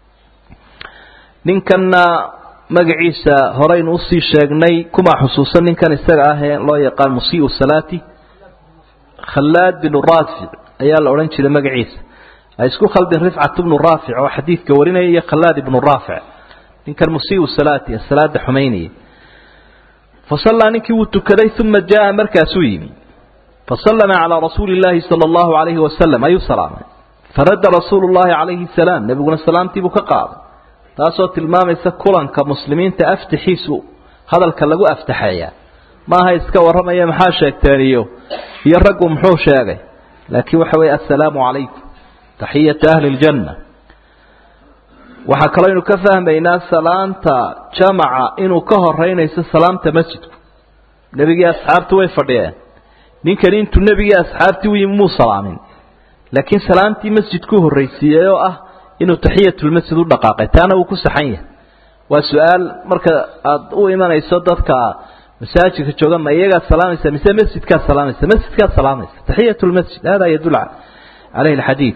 ninkanna magaciisa horeynu usii sheegnay kumaa xusuusan ninkan isaga ah ee loo yaqaan musiiu salaati khallaad binu raafic ayaa la odhan jiray magaciisa ay isku khaldin rifcat bnu raafic oo xadiidka warinaya iyo khallaad ibnu raafic ninkan musiiu salaati salaada xumaynaya fasallaa ninkii wuu tukaday uma jaa markaasuu yimi fasallama calaa rasuuli llaahi sala allahu alayhi wasalam ayuu salaamay faradda rasuulu llahi calayhi salaam nebiguna salaamtiibuu ka qaaday taasoo tilmaamaysa kulanka muslimiinta aftaxiisu hadalka lagu aftaxeeyaa maaha iska warramaya maxaa sheegteen iyo iyo raggu muxuu sheegay laakiin waxa weeye assalaamu calaykum taxiyatu ahli ljanna waxaa kaloo aynu ka fahmaynaa salaanta jamaca inuu ka horeynayso salaamta masjidku nebigii asxaabtu way fadhiyeen ninkani intuu nebigii asxaabtii u yimi muu salaamin laakiin salaamtii masjidkuu horraysiiyey oo ah inuu taxiyatulmasjid u dhaqaaqay taana wuu ku saxan yahay waa su-aal marka aada u imanayso dadka masaajidka jooga ma iyagaad salaamaysa mise masjidkaad salaamaysa masjidkaad salaamaysa taxiyatulmasjid hada yadul caleyhi alxadiid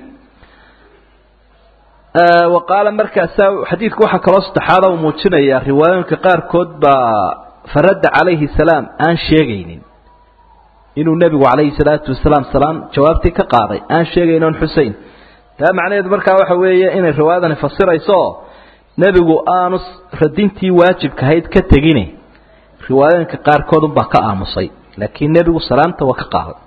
wa qaala markaasaa xadiidku waxaa kaloo saddexaada uu muujinayaa riwaayooyinka qaarkood baa faradda calayhi salaam aan sheegaynin inuu nebigu calayhi salaatu wasalaam salaam jawaabtii ka qaaday aan sheegayn on xusein taa macnaheedu markaa waxa weeye inay riwaayadani fasirayso oo nebigu aanu radintii waajibkahayd ka tegine riwaayooyinka qaarkood unbaa ka aamusay laakiin nebigu salaamta waa ka qaaday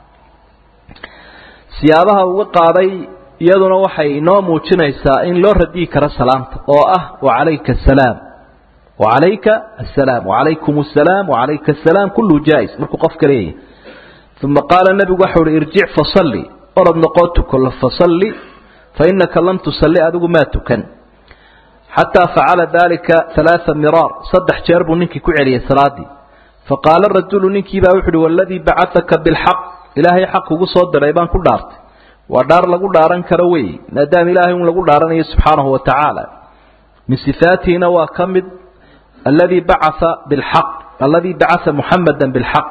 siyaabaha uga qaaday iyaduna waxay inoo muujinaysaa in loo radiyi karo salaamta oo ah wacalayka asalaam wacalayka asalaam wacalaykum asalaam wacalayka asalaam kulluhu jaa-is markuu qofka leeyahay uma qaala nebigu waxau uhi irjic fasalli orod noqoo tuko fasalli fainaka lam tusalli adigu maa tukan xataa facala dalika alaaa miraar saddex jeer buu ninkii ku celiyey salaadii faqaala rajulu ninkiibaa wuxu uhi waladii bacataka bilxaq ilaahay xaq kugu soo diray baan ku dhaartay waa dhaar lagu dhaaran karo wey maadaama ilaahay un lagu dhaaranayo subxaanahu wa tacaala min sifaatihina waa ka mid aladii bacaa bilxaq aladii bacaa muxamada bilxaq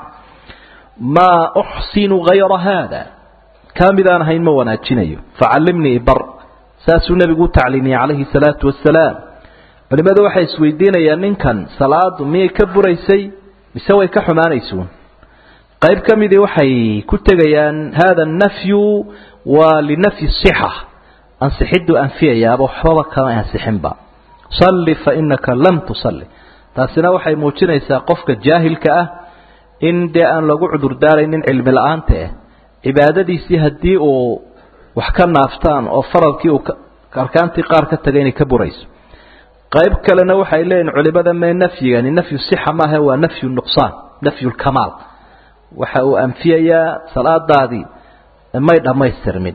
maa uxsinu hayra haada kaa midaan ahayn ma wanaajinayo facallimnii ibar saasuu nebigu u tacliimiyey calayhi salaatu wasalaam culimmadu waxay isweydiinayaan ninkan salaadu miyay ka buraysay mise way ka xumaanaysuun qayb ka midii waxay ku tegayaan hada nafyu waa linafyi sixa ansixiduu anfiyayaaba waxbaba kama ansixinba salli fa inaka lam tusalli taasina waxay muujinaysaa qofka jaahilka ah in dee aan lagu cudurdaaraynin cilmi la-aanta ah cibaadadiisii haddii uu wax ka naaftaan oo faralkii uu arkaantii qaar ka tagay inay ka burayso qayb kalena waxay leeyihin culimada mee nafyigani nafyu sixa maaha waa nafyu nuqsaan nafyu lkamaal waxa uu anfiyayaa salaadaadii may dhammaystirmin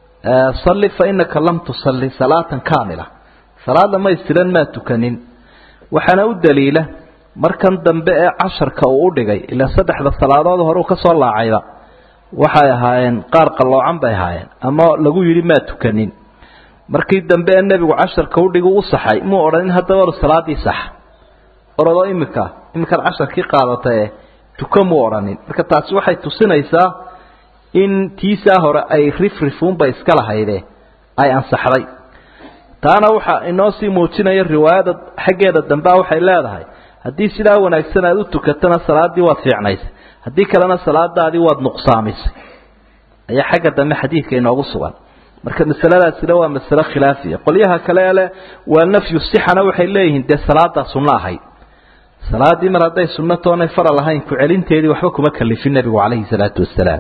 salli fa inaka lam tusalli salaatan kaamila salaad dhamaystiran maa tukanin waxaana u daliila markan dambe ee casharka uu u dhigay ilaa saddexda salaadood hore uu ka soo laacayba waxay ahaayeen qaar qalloocan bay ahaayeen ama lagu yidhi maa tukanin markii dambe ee nebigu casharka udhigu u saxay muu odhanin haddaba or salaadii sax orodoo imika iminkaad casharkii qaadatae tuka muu odhanin marka taasi waxay tusinaysaa in tiisaa hore ay rifrifuunba iska lahayde ay ansaxday taana waxaa inoo sii muujinaya riwaayada xaggeeda dambea waxay leedahay haddii sidaa wanaagsan aad u tukatana salaadii waad fiicnaysay haddii kalena salaadaadii waad nuqsaamisay ayaa xagga dambe xadiidka inoogu sugan marka masaladaasina waa masale khilaafiya qolyaha kale leh waa nafyu sixana waxay leeyihiin dee salaadaa sunno ahayd salaadii mar hadday sunno toonay faral ahayn ku celinteedii waxba kuma kalifin nebigu calayhi salaatu wasalaam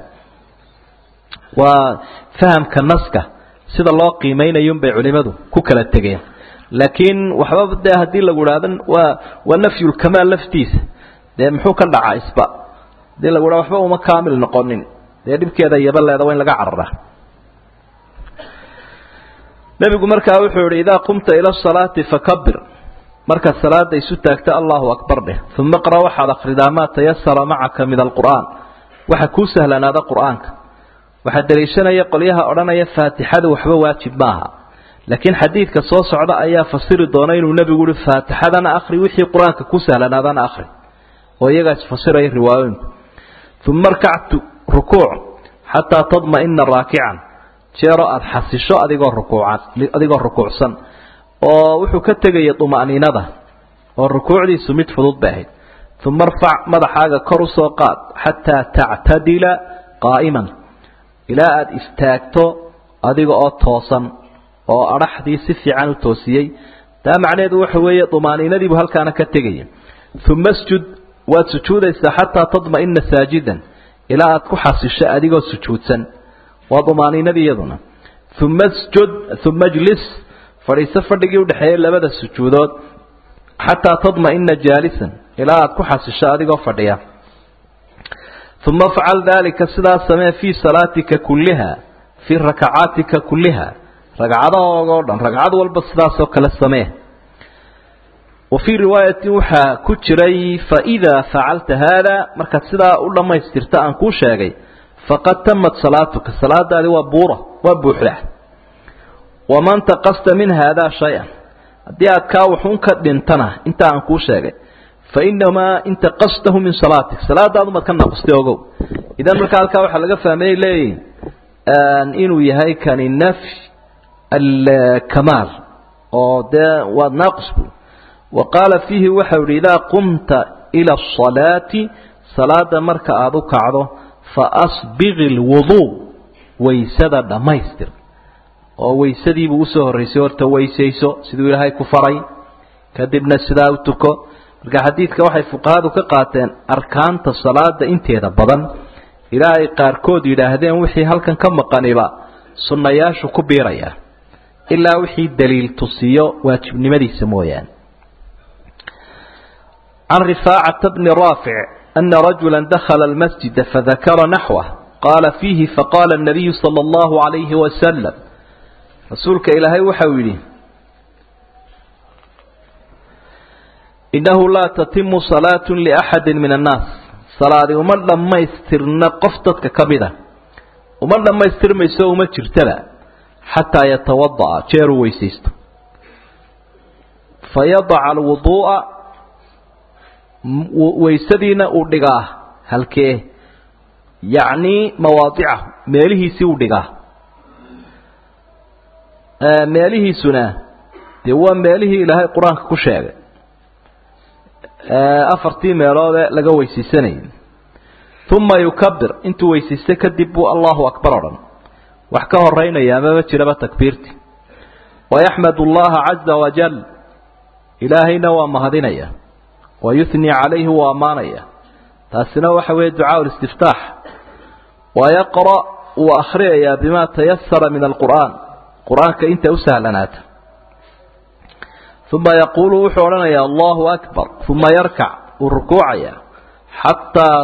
waa fahamka naska sida loo qiimaynayun bay culimadu ku kala tegeen laakiin waxba dee haddii lagu idhaahdo waa waa nafyulkamaal laftiisa dee muxuu ka dhacaa isba hadii lagu idhahdo waxba uma kaamil noqonin dee dhibkeeda yabaleeda waa in laga cararaa nebigu markaa wuxuu yihi idaa qumta ila asalaati fakabir markaad salaada isu taagta allahu akbar dheh uma qra waxaad akhridaa maa tayasara macaka min alqur'aan waxa kuu sahlanaada qur'aanka waxaa daliishanaya qolyaha odhanaya faatixadu waxba waajib maaha laakiin xadiidka soo socda ayaa fasiri doona inuu nebigu uhi faatixadana akhri wixii qur-aanka ku sahlanaadana akhri oo iyagaa isfasiraya riwaayooyinku uma arkactu rukuuc xataa tadma'ina raakican jeeroo aada xasisho adigoo rukuucan adigoo rukuucsan oo wuxuu ka tegaya duma'niinada oo rukuucdiisu mid fudud bay ahayd uma arfac madaxaaga kor u soo qaad xataa tactadila qaa'iman ilaa aada istaagto adiga oo toosan oo adhaxdii si fiican u toosiyey taa macnaheedu waxa weeye dumaaniinadiibu halkaana ka tegaya uma sjud waad sujuudaysaa xataa tadma'ina saajidan ilaa aad ku xasisho adigoo sujuudsan waa dumaaniinadii iyaduna uma sjud uma jlis fadhiiso fadhigii udhexeeyey labada sujuudood xataa tadma'ina jaalisan ilaa aad ku xasisho adigoo fadhiya uma afcal daalika sidaas samee fii salaatika kulliha fii rakacaatika kulliha ragcadahooga o dhan ragcad walba sidaasoo kale samee wa fii riwaayatin waxaa ku jiray faidaa facalta haada markaad sidaa u dhammaystirta aan kuu sheegay faqad tamat salaatuka salaadaadi waa buura waa buuxda waman taqasta min haadaa shay-an haddii aad kaa waxun ka dhintana inta aan kuu sheegay fa inamaa intaqastahu min salaatik salaadaadumad ka naqustay ogow idan markaa halkaa waxaa laga fahmayay leeyihin inuu yahay kani nafy alkamaal oo dee waa naaqis bu wa qaala fiihi waxau yihi idaa qumta ila asalaati salaada marka aada u kacdo fa asbiqi lwuduu waysada dhammaystir oo waysadiibuu usoo horraysay horta weysayso siduu ilaahay ku faray kadibna sidaa u tuko marka xadiidka waxay fuqahadu ka qaateen arkaanta salaada inteeda badan ilaa ay qaarkood yidhaahdeen wixii halkan ka maqaniba sunnayaashu ku biiraya ilaa wixii daliil tusiyo waajibnimadiisa mooyaane can rifaacata bni raafic ana rajula dakhala almasjida fadakara naxwah qaala fiihi faqaala الnabiyu salى اllahu عalayhi wasalam rasuulka ilaahay waxau yidhi inahu laa tatimu salaatu liaxadi min annaas salaadi uma dhammaystirna qof dadka ka mida uma dhammaystirmayso uma jirtaba xataa yatawada'a jeeruu weysaysto fayadaca alwuduu'a waysadiina uu dhigaa halkee yacnii mawaadicahu meelihiisii uu dhigaa meelihiisuna dee waa meelihii ilaahay qur-aanka ku sheegay afartii meeloodee laga weysaysanayay uma yukabir intuu weysaysto kadib buu allahu akbar o dhan wax ka horeynaya amaba jiraba takbiirti wayaxmad allaha caza wajal ilaahayna waa mahadinaya wayuhnii calayhi waa ammaanaya taasina waxa weeye ducaa listiftaax wayaqra' wuu akhriyayaa bima tayasara min alqur'aan qur-aanka inta u sahlanaata uma yaquulu wuxuu odhanayaa allahu akbar uma yarkac wuu rukuucaya xataa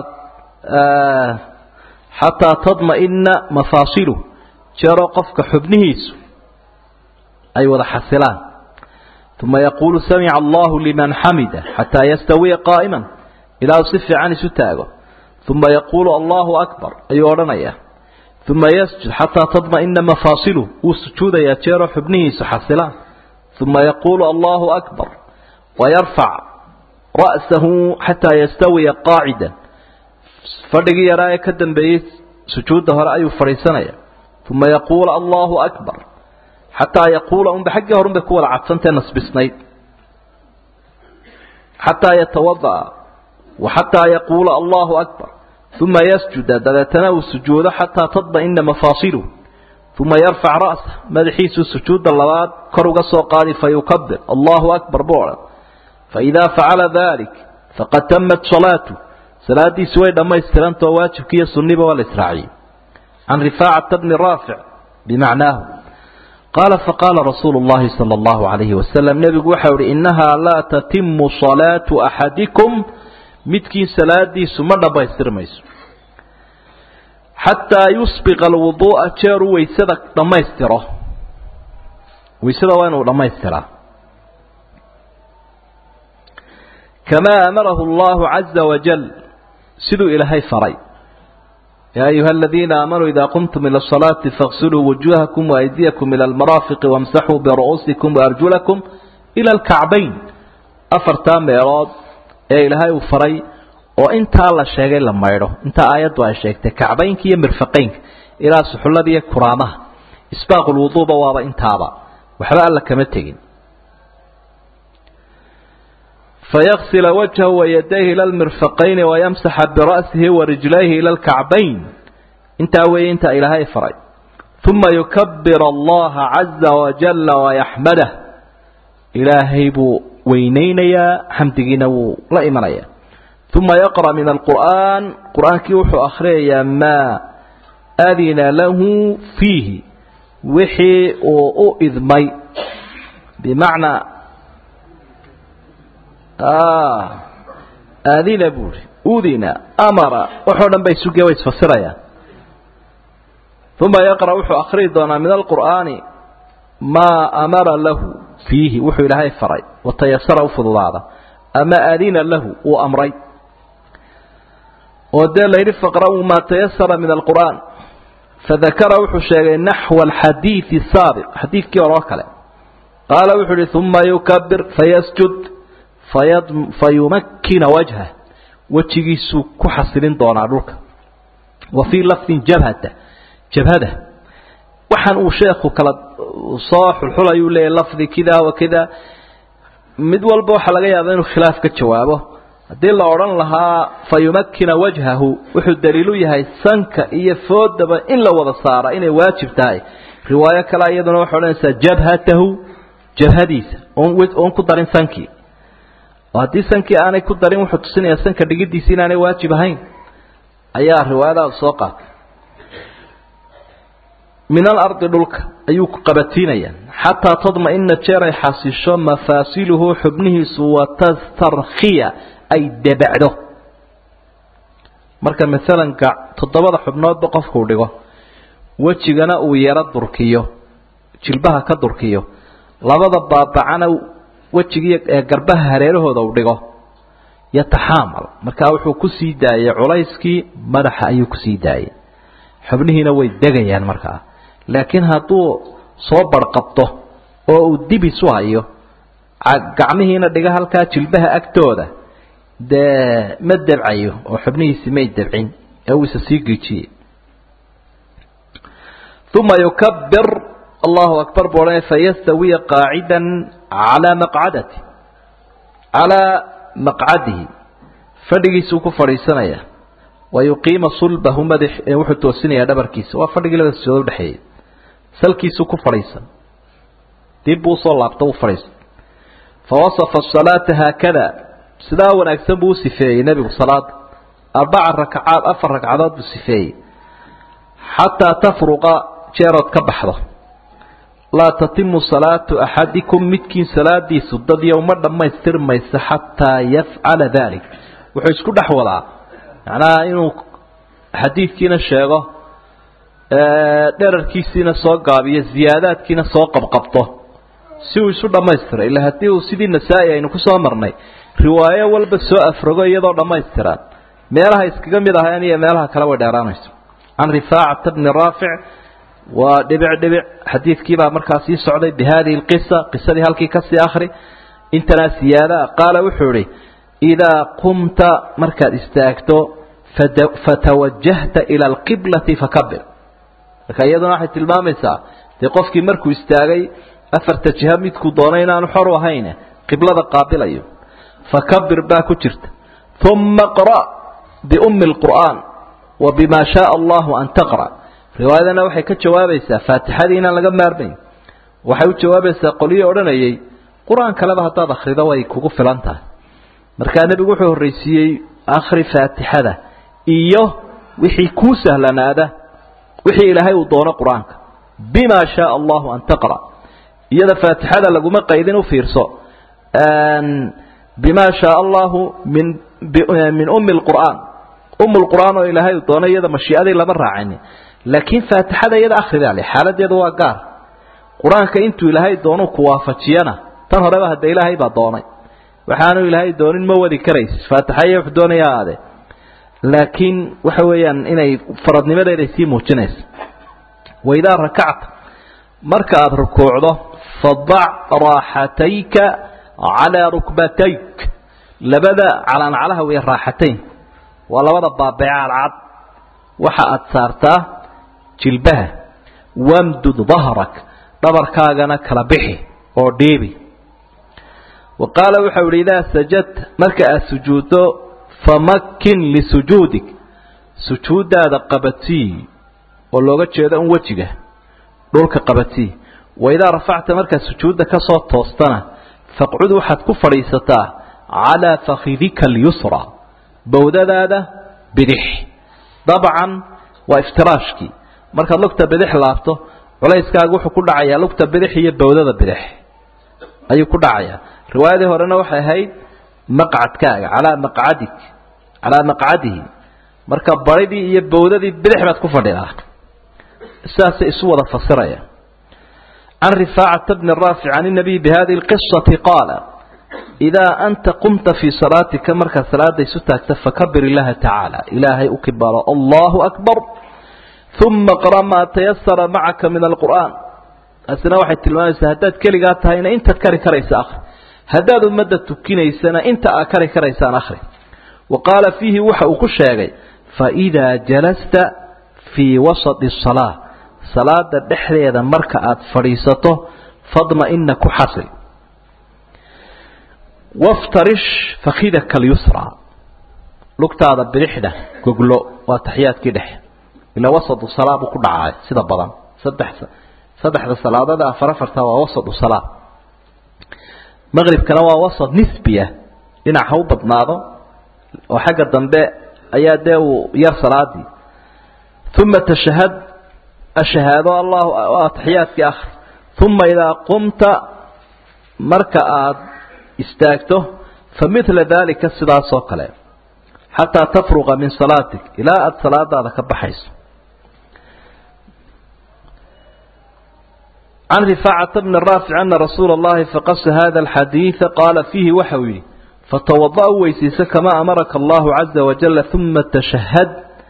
xataa tadma'ina mafaasiluh jeeroo qofka xubnihiisu ay wada xasilaan uma yaquulu samica allahu liman xamida xataa yastawiya qaa'iman ilaa uu si fiican isu taago uma yaquulu allahu akbar ayuu odhanayaa uma yasjud xataa tadma'ina mafaasiluh wuu sujuudayaa jeeroo xubnihiisu xasilaan uma yaquulu allahu akbar wayarfac ra'sahu xataa yastawiya qaacida fadhigii yaraa ee ka dambeeyey sujuudda hore ayuu fadhiisanaya uma yaquulu allahu akbar xataa yaquula unba xaggii horun bay ku wada cadsantae nasbisnayd xataa yatawada'a wa xataa yaquula allahu akbar uma yasjuda dabeetana uu sujuudo xataa tadma'ina mafaasiluh uma yarfac ra'sa madaxiisuu sujuudda labaad kor uga soo qaadi fayukabir allahu akbar buu odhan faidaa facala dalik faqad tamat salaatu salaadiisi way dhammaystirantao waajibki iyo sunniba waa la israaciyey can rifaacata bni raafic bimacnaahu qaala faqaala rasuulu llahi sala allahu calayhi wasalam nebigu waxau ihi innahaa laa tatimu salaatu axadikum midkiin salaadiisu ma dhammaystirmayso xataa yusbiqa alwuduu'a jeeruu waysada dhammaystiro waysada waa inuu dhammaystiraa kamaa amarahu allahu caza wajal siduu ilaahay faray يا أيها الذين آمنوا إذا قمتم إلى الصلاة فاغسلوا وجوهكم وأيديكم إلى المرافق وامسحوا برؤوسكم وأرجلكم إلى الكعبين أفرتان ميراد ee ilaahay uu faray oo intaa la sheegay la maydho inta aayaddu ay sheegtay kacbaynka iyo mirfaqaynka ilaa suxullada iyo kuraamaha isbaaqul wuduuba waaba intaaba waxba alla kama tegin فيغسل وجهه ويديه إلى المرفقين ويمسح برأسه ورجليه إلى الكعبين انت أوي انت إلهي فري ثم يكبر الله عز وجل ويحمده إلهي بو وينينيا حمدقين لا إيمانيا ثم يقرأ من القرآن قرآن كيوح أخريا ما أذن له فيه وحي وإذ مي بمعنى آه أذن بوري أذن أمر وحونا بيسوكي ويسفسريا ثم يقرأ وحو أخريضنا من القرآن ما أمر له فيه وحو إلهي فري وتيسر فضلاده أما أذن له وأمري ودل ليري فقرأوا ما تيسر من القرآن فذكر وحو شيء نحو الحديث السابق حديث كي وراكله قال وحو ثم يكبر فيسجد فيضم فيمكن وجهه وجهيسو كحسلين دونا دولك وفي لفظ جبهته جبهته waxaan uu sheekhu kala soo xulxulayuu leeyahy lafdi kida wa kida mid walba waxaa laga yaabaa inuu khilaaf ka jawaabo haddii la odhan lahaa fa yumakkina wajhahu wuxuu daliilu yahay sanka iyo foodaba in la wada saara inay waajib tahay riwaayo kale iyaduna waxay odhanaysaa jabhatahu jabhadiisa oon ku darin sankii oo haddii sankii aanay ku darin wuxuu tusinayaa sanka dhigidiisa inaanay waajib ahayn ayaa riwaayadaada soo qaatay min alardi dhulka ayuu ku qabatiinayaa xataa tadma'ina jeer ay xasisho mafaasiluhu xubnihiisu watastarkhiya ay debacdo marka maalan toddobada xubnoodba qofkuu dhigo wejigana uu yaro durkiyo jilbaha ka durkiyo labada baabacana wejigii ee garbaha hareerahooda uu dhigo yataxaamal markaa wuxuu ku sii daayay culayskii madaxa ayuu kusii daayay xubnihiina way degayaan markaa laakiin hadduu soo barqabto oo uu dib isu hayo gacmihiina dhiga halkaa jilbaha agtooda dee ma debcayo oo xubnihiisi may debcin ee uu isa sii geejiyey uma yukabir allahu akbar buu odhanaya fayastawiya qaacida calaa maqcadati calaa maqcadihi fadhigiisuu ku fadhiisanaya wayuqiima sulbahu madax wuxuu toosinayaa dhabarkiisa waa fadhigii labada sujood udhexeeyey salkiisuu ku fadhiisan dib buu usoo laabta u fadhiista fawasafa asalaata haakada sidaa wanaagsan buu u sifeeyey nebigu salaada arbaca rakacaad afar ragcadood buu sifeeyey xataa tafruqa jeerood ka baxdo laa tatimu salaatu axadikum midkiin salaadiisu dadyo uma dhammaystirmaysa xataa yafcala dalik wuxuu isku dhex wadaa macnaha inuu xadiidkiina sheego dherarkiisiina soo gaabiyo ziyaadaadkiina soo qabqabto si uu isu dhammaystiro ila haddii uu sidii nasaa-i aynu kusoo marnay riwaayo walba soo afrogo iyadoo dhammaystiran meelaha iskaga mid ahayn iyo meelaha kale way dheeraanayso can rifaacata bni raafic waa dhibic dhibic xadiidkiibaa markaa sii socday bi hadihi lqisa qisadii halkii kasii akri intanaa siyaadaa qaala wuxuu idhi idaa qumta markaad istaagto fatawajahta ila alqiblati fakabir marka iyaduna waxay tilmaamaysaa dee qofkii markuu istaagay afarta jiha midkuu doonay inaanu xor u ahayn qiblada qaabilayo fakabir baa ku jirta uma qra biumi lqur'aan wa bima shaaa allahu an taqra riwaayadana waxay ka jawaabaysaa faatixadii inaan laga maarmayn waxay u jawaabaysaa qolyii odhanayay qur-aan kaleba haddaad akhrido way kugu filan tahay markaa nebigu wuxuu horraysiiyey akhri faatixada iyo wixii kuu sahlanaada wixii ilaahay uu doono qur-aanka bima shaaa allahu an taqra iyada faatixada laguma qaydin u fiirso bima shaaa allahu min min umi lqur'aan um lqur'aan oo ilaahay uu doono iyada mashiiadii lama raacini laakiin faatixada iyada akhridaa le xaaladeedu waa gaar qur-aanka intuu ilaahay doonu ku waafajiyana tan horeba hadda ilaahay baa doonay waxaanu ilaahay doonin ma wadi karaysid faatixa iyo wuxuu doonaya aade laakiin waxa weeyaan inay faradnimadeeday sii muujinayso waidaa rakacta marka aada rukuucdo fadac raaxatayka calaa rukbatayk labada calaancalaha wey raaxatayn waa labada baabeeca alcad waxa aada saartaa jilbaha wamdud dahrak dhabarkaagana kala bixi oo dhiibi wa qaala waxau ihi idaa sajadta marka aada sujuuddo famakin lisujuudik sujuuddaada qabatii oo looga jeedo un wejiga dhulka qabatii waidaa rafacta markaad sujuudda ka soo toostana faqcud waxaad ku fadhiisataa calaa fakhidika alyusra bowdadaada bidix dabcan waa iftiraashkii markaad lugta bidix laabto culayskaaga wuxuu ku dhacayaa lugta bidix iyo bowdada bidix ayuu ku dhacayaa riwaayadii horena waxay ahayd maqcadkaaga calaa maqcadik calaa maqcadihi marka baridii iyo bowdadii bidix baad ku fadhidaa sidaasay isu wada fasiraya can rifaacata bni raafic can inabiy bihadihi lqisati qaala idaa anta qumta fii salaatika markaad salaada isu taagta fakabir illaha tacaala ilaahay u kibaalo allahu akbar uma qra maa tayasara macaka min alqur'aan taasina waxay tilmaamaysaa haddaad keligaa tahayna intaad kari karaysa akhri haddaad ummadda tukinaysana inta aad kari karaysaan akhri wa qaala fiihi waxa uu ku sheegay faidaa jalasta fii wasati salaa salaada dhexdeeda marka aad fadhiisato fadma-ina ku xasil waftarish fakhidaka alyusra lugtaada bidixda goglo waa taxiyaadkii dhexe ilaa wasatu salaa buu ku dhacay sida badan saddex saddexda salaadada afar afarta waa wasatu salaa maqribkana waa wasat nisbiya dhinac ha u badnaado oo xagga dambe ayaa dee uu yar salaadii uma tashahad ashahaado allahu ataxiyaadkii akhri uma idaa qumta marka aada istaagto fa midla daalika sidaasoo kale xataa tafruqa min salaatik ilaa aada salaadaada ka baxayso can rifaacata bni raafic ana rasuula اllahi faqasa hada alxadiida qaala fiihi waxa uu yidhi fatawada u weysiisa kamaa amaraka allahu caza wajala uma tashahad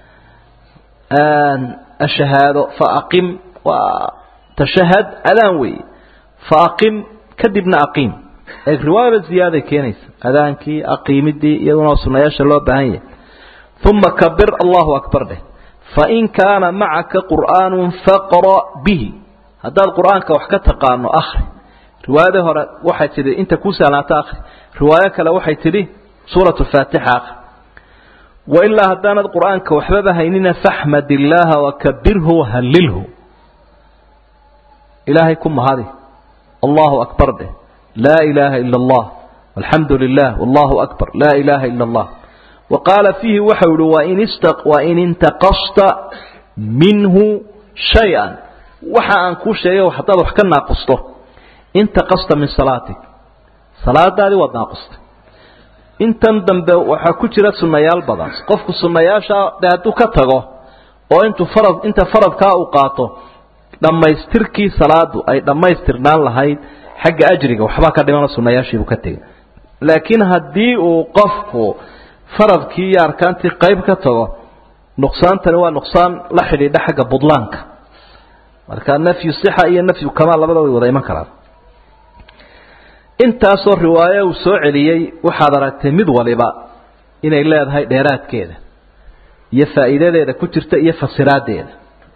ashahaado faaqim waa tashahad adaan weeye faaqim kadibna aqiim ee riwaayaba ziyaaday keenaysa adaankii aqiimidii iyaduna sunayaasha loo baahan yahay uma kabir allahu akbar dheh fain kaana macaka qur'aanu faqra bihi haddaad qur'aanka wax ka taqaano akhri riwaayadii hore waxay tidhi inta kuu sahlaato akhri riwaayo kale waxay tidhi suurat faatixa akhri wailaa haddaanad qur'aanka waxbaba haynina faxmad illaaha wakabirhu wahallilhu ilaahay ku mahadi allahu akbar dheh laa ilaaha ila allah alxamdu lilah wallahu akbar laa ilaaha ila allah wa qaala fiihi waxau ihi wain intaqasta minhu shay-an waxa aan kuu sheegay haddaad wax ka naaqusto intaqasta min salaatik salaadaadii waad naaqustay intan dambe waxaa ku jira sunnayaal badan qofku sunnayaasha de hadduu ka tago oo intuu farad inta faradkaa uu qaato dhammaystirkii salaadu ay dhammaystirnaan lahayd xagga ajriga waxbaa ka dhimana sunnayaashiibuu ka tegay laakiin haddii uu qofku faradkii iyo arkaantii qayb ka tago nuqsaantani waa nuqsaan la xidhiidha xagga budlaanka marka nafyu sixa iyo nafyu kamaal labada way wada iman karaan intaasoo riwaayo uu soo celiyey waxaad aragtay mid waliba inay leedahay dheeraadkeeda iyo faa'iidadeeda ku jirta iyo fasiraadeeda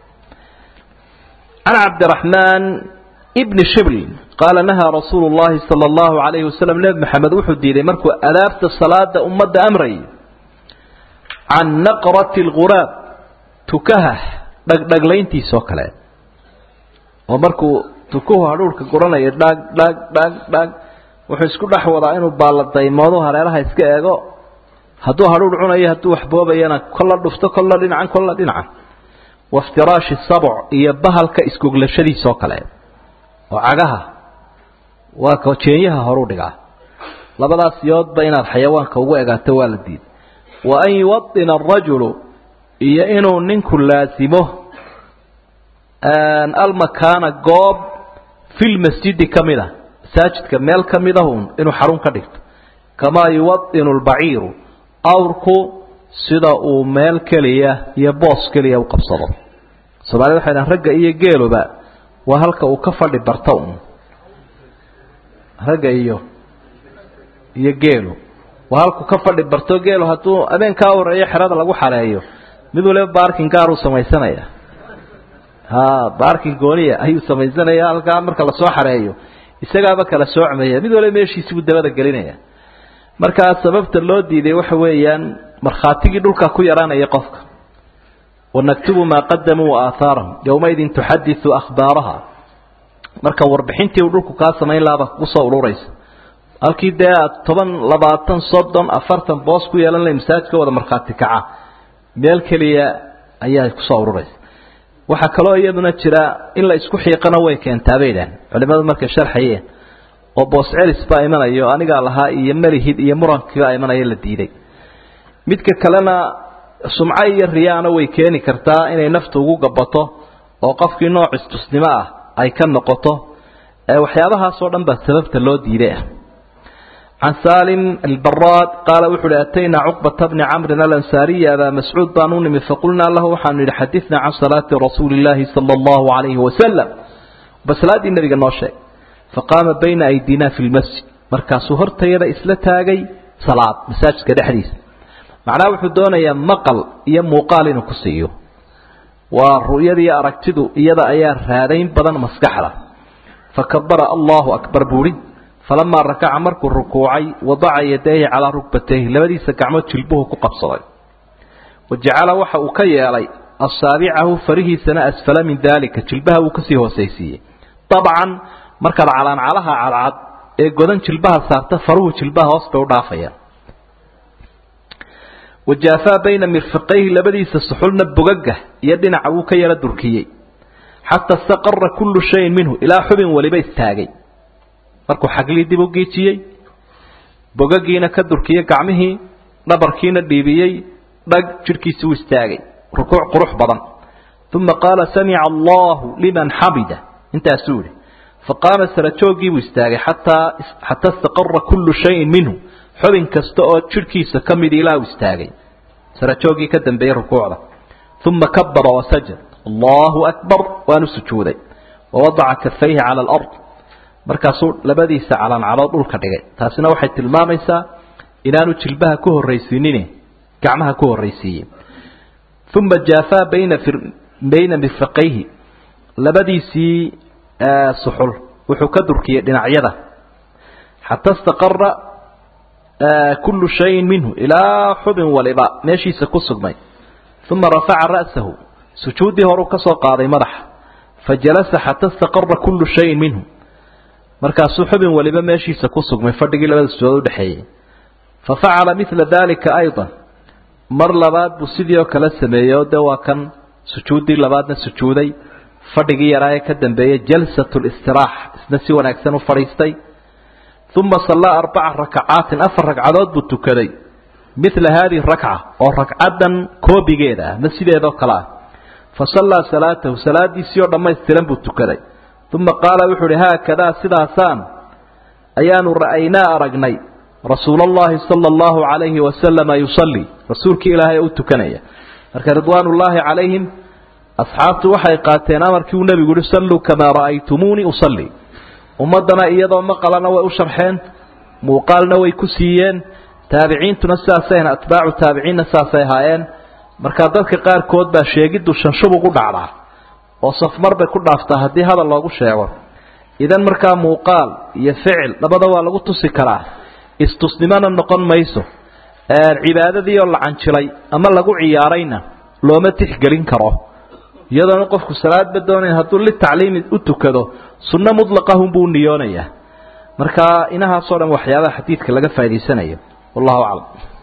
can cabdiraxmaan bni shibl qaala nahaa rasuulu llahi sala allahu alayhi wasalam nebi maxamed wuxuu diiday markuu adaabta salaada ummadda amrayay can naqrati lghuraab tukaha dhagdhaglayntiisoo kale oo markuu tukuhu hadhuurhka guranayo dhag dhag dhag dhag wuxuu isku dhex wadaa inuu baaladaymoodo hareeraha iska eego hadduu hadhuur cunayo hadduu waxboobayana kolla dhufto kolla dhinacan kolla dhinacan waftiraashi sabc iyo bahalka isgoglashadiisoo kale oo cagaha waa ka jeenyaha horuu dhigaa labadaas yoodba inaad xayawaanka ugu egaato waa la diiday wa an yuwadina arajulu iyo inuu ninku laasimo almakaana goob filmasjidi ka mid a masaajidka meel ka mid ahun inuu xarun ka dhigto kamaa yuwadinu lbaciiru awrku sida uu meel keliya iyo boos keliya u qabsado soomaalida waxay dhahan ragga iyo geeluba waa halka uu ka fadhi barto un ragga iyo iyo geelu waa halku ka fadhi barto geelu hadduu habeenkaa horeeyo xerada lagu xareeyo mid waliba baarkin gaar uu samaysanaya ha baarkin gooniya ayuu samaysanaya halkaa marka lasoo xareeyo isagaaba kala soocmaya mid waliba meeshiisi buu dabada gelinaya markaa sababta loo diiday waxa weeyaan markhaatigii dhulka ku yaraanaya qofka wanaktubu maa qadamuu waaaaarahum yowmaidin tuxadiu akhbaaraha marka warbixintii uu dhulku kaa samayn lahaaba kugu soo ururaysa halkii dee aad toban labaatan soddon afartan boos ku yeelan lahay masaajidka wada markhaati kaca meel keliya ayaa kusoo ururaysa waxaa kaloo iyaduna jira in la isku xiiqana way keentaa bay idhaaheen culimadu markay sharxayeen oo boos celis baa imanayo anigaa lahaa iyo melihid iyo murankiibaa imanaya la diiday midka kalena sumco iyo riyaana way keeni kartaa inay naftu ugu gabato oo qofkii nooc istusnimo ah ay ka noqoto waxyaabahaasoo dhan baa sababta loo diiday ah can salim albaraad qaala wuxu uhi ataynaa cuqbata bni camrin alansaariya abaa mascuud baan u nimid faqulnaa lahu waxaanu yidhi xadinaa can salaati rasuuli illaahi sala allahu calayhi wasalam ba salaaddii nabiga noo sheeg faqaama bayna aydina fi lmasjid markaasuu hortayada isla taagay salaad masaajidka dhexdiisa macnaha wuxuu doonayaa maqal iyo muuqaal inuu ku siiyo waa ru'yadiiyo aragtidu iyada ayaa raadayn badan maskaxda fakabara allahu akbar buuhi falamaa rakaca markuu rukuucay wadaca yadayhi calaa rugbatayhi labadiisa gacmood jilbuhu ku qabsaday wa jacala waxa uu ka yeelay asaabicahu farihiisana asfala min daalika jilbaha wuu kasii hoosaysiiyey dabcan markaad calaancalaha cadcad ee godan jilbaha saarta faruhu jilbaha hoos bay u dhaafayaan wajaafaa bayna mirfiqayhi labadiisa suxulna bogaga iyo dhinaca wuu ka yara durkiyey xataa istaqara kullu shayin minhu ilaa xubin waliba istaagay markuu xaglii dib u giijiyey bogagiina ka durkiyey gacmihii dhabarkiina dhiibiyey dhag jidhkiisi u istaagay rukuuc qurux badan uma qaala samica allahu liman xamida intaasuu yihi faqaama sarajoogiibuu istaagay xataa xataa istaqara kullu shayin minhu xubin kasta oo jidhkiisa ka mid ilaa uu istaagay sarajooggii ka dambeeyey rukuucda uma kabara wasajad allahu akbar waanu sujuuday wawadaca kafayhi cala alard markaasuu labadiisa calancalood dhulka dhigay taasina waxay tilmaamaysaa inaanu jilbaha ku horraysiinin gacmaha ku horraysiiyey uma jaafaa bayna bayna mirfaqayhi labadiisii suxul wuxuu ka durkiyey dhinacyada xataa istaqara kullu shayin minhu ilaa xubin waliba meeshiisa ku sugnay uma rafaca ra'sahu sujuuddii horuu ka soo qaaday madaxa fajalasa xataa istaqara kullu shayin minhu markaasuu xubin waliba meeshiisa ku sugmay fadhigii labada sujuudood udhexeeyey fa facala midla daalika aydan mar labaad buu sidii oo kale sameeyey oo dee waa kan sujuuddii labaadna sujuuday fadhigii yaraa ee ka dambeeyey jalsat listiraax isna si wanaagsan u fadhiistay uma sallaa arbaca rakacaatin afar ragcadood buu tukaday midla haadihi rakca oo ragcaddan koobigeeda ah ma sideedoo kale ah fa sallaa salaatahu salaadiisii oo dhammaystiran buu tukaday uma qaala wuxuu uhi haakadaa sidaasaan ayaanu ra'aynaa aragnay rasuula allahi sala allahu calayhi wasalama yusallii rasuulkii ilaahay u tukanaya marka ridwaanullaahi calayhim asxaabtu waxay qaateen amarkii uu nebigu yihi salluu kamaa ra'aytumuunii usallii ummaddana iyadoo maqalana way u sharxeen muuqaalna way ku siiyeen taabiciintuna sidaasay ahayn atbaacu taabiciinna sidaasay ahaayeen markaa dadka qaarkood baa sheegiddu shanshub ugu dhacdaa oo safmar bay ku dhaaftaa haddii hadal loogu sheego idan markaa muuqaal iyo ficil labada waa lagu tusi karaa istusnimona noqon mayso cibaadadii oo la canjilay ama lagu ciyaarayna looma tixgelin karo iyadoona qofku salaadba doonayn hadduu litacliimi u tukado sunno mutlaqahunbuu u niyoonayaa marka inahaasoo dhan waxyaabaha xadiidka laga faa'idaysanayo wallahu aclam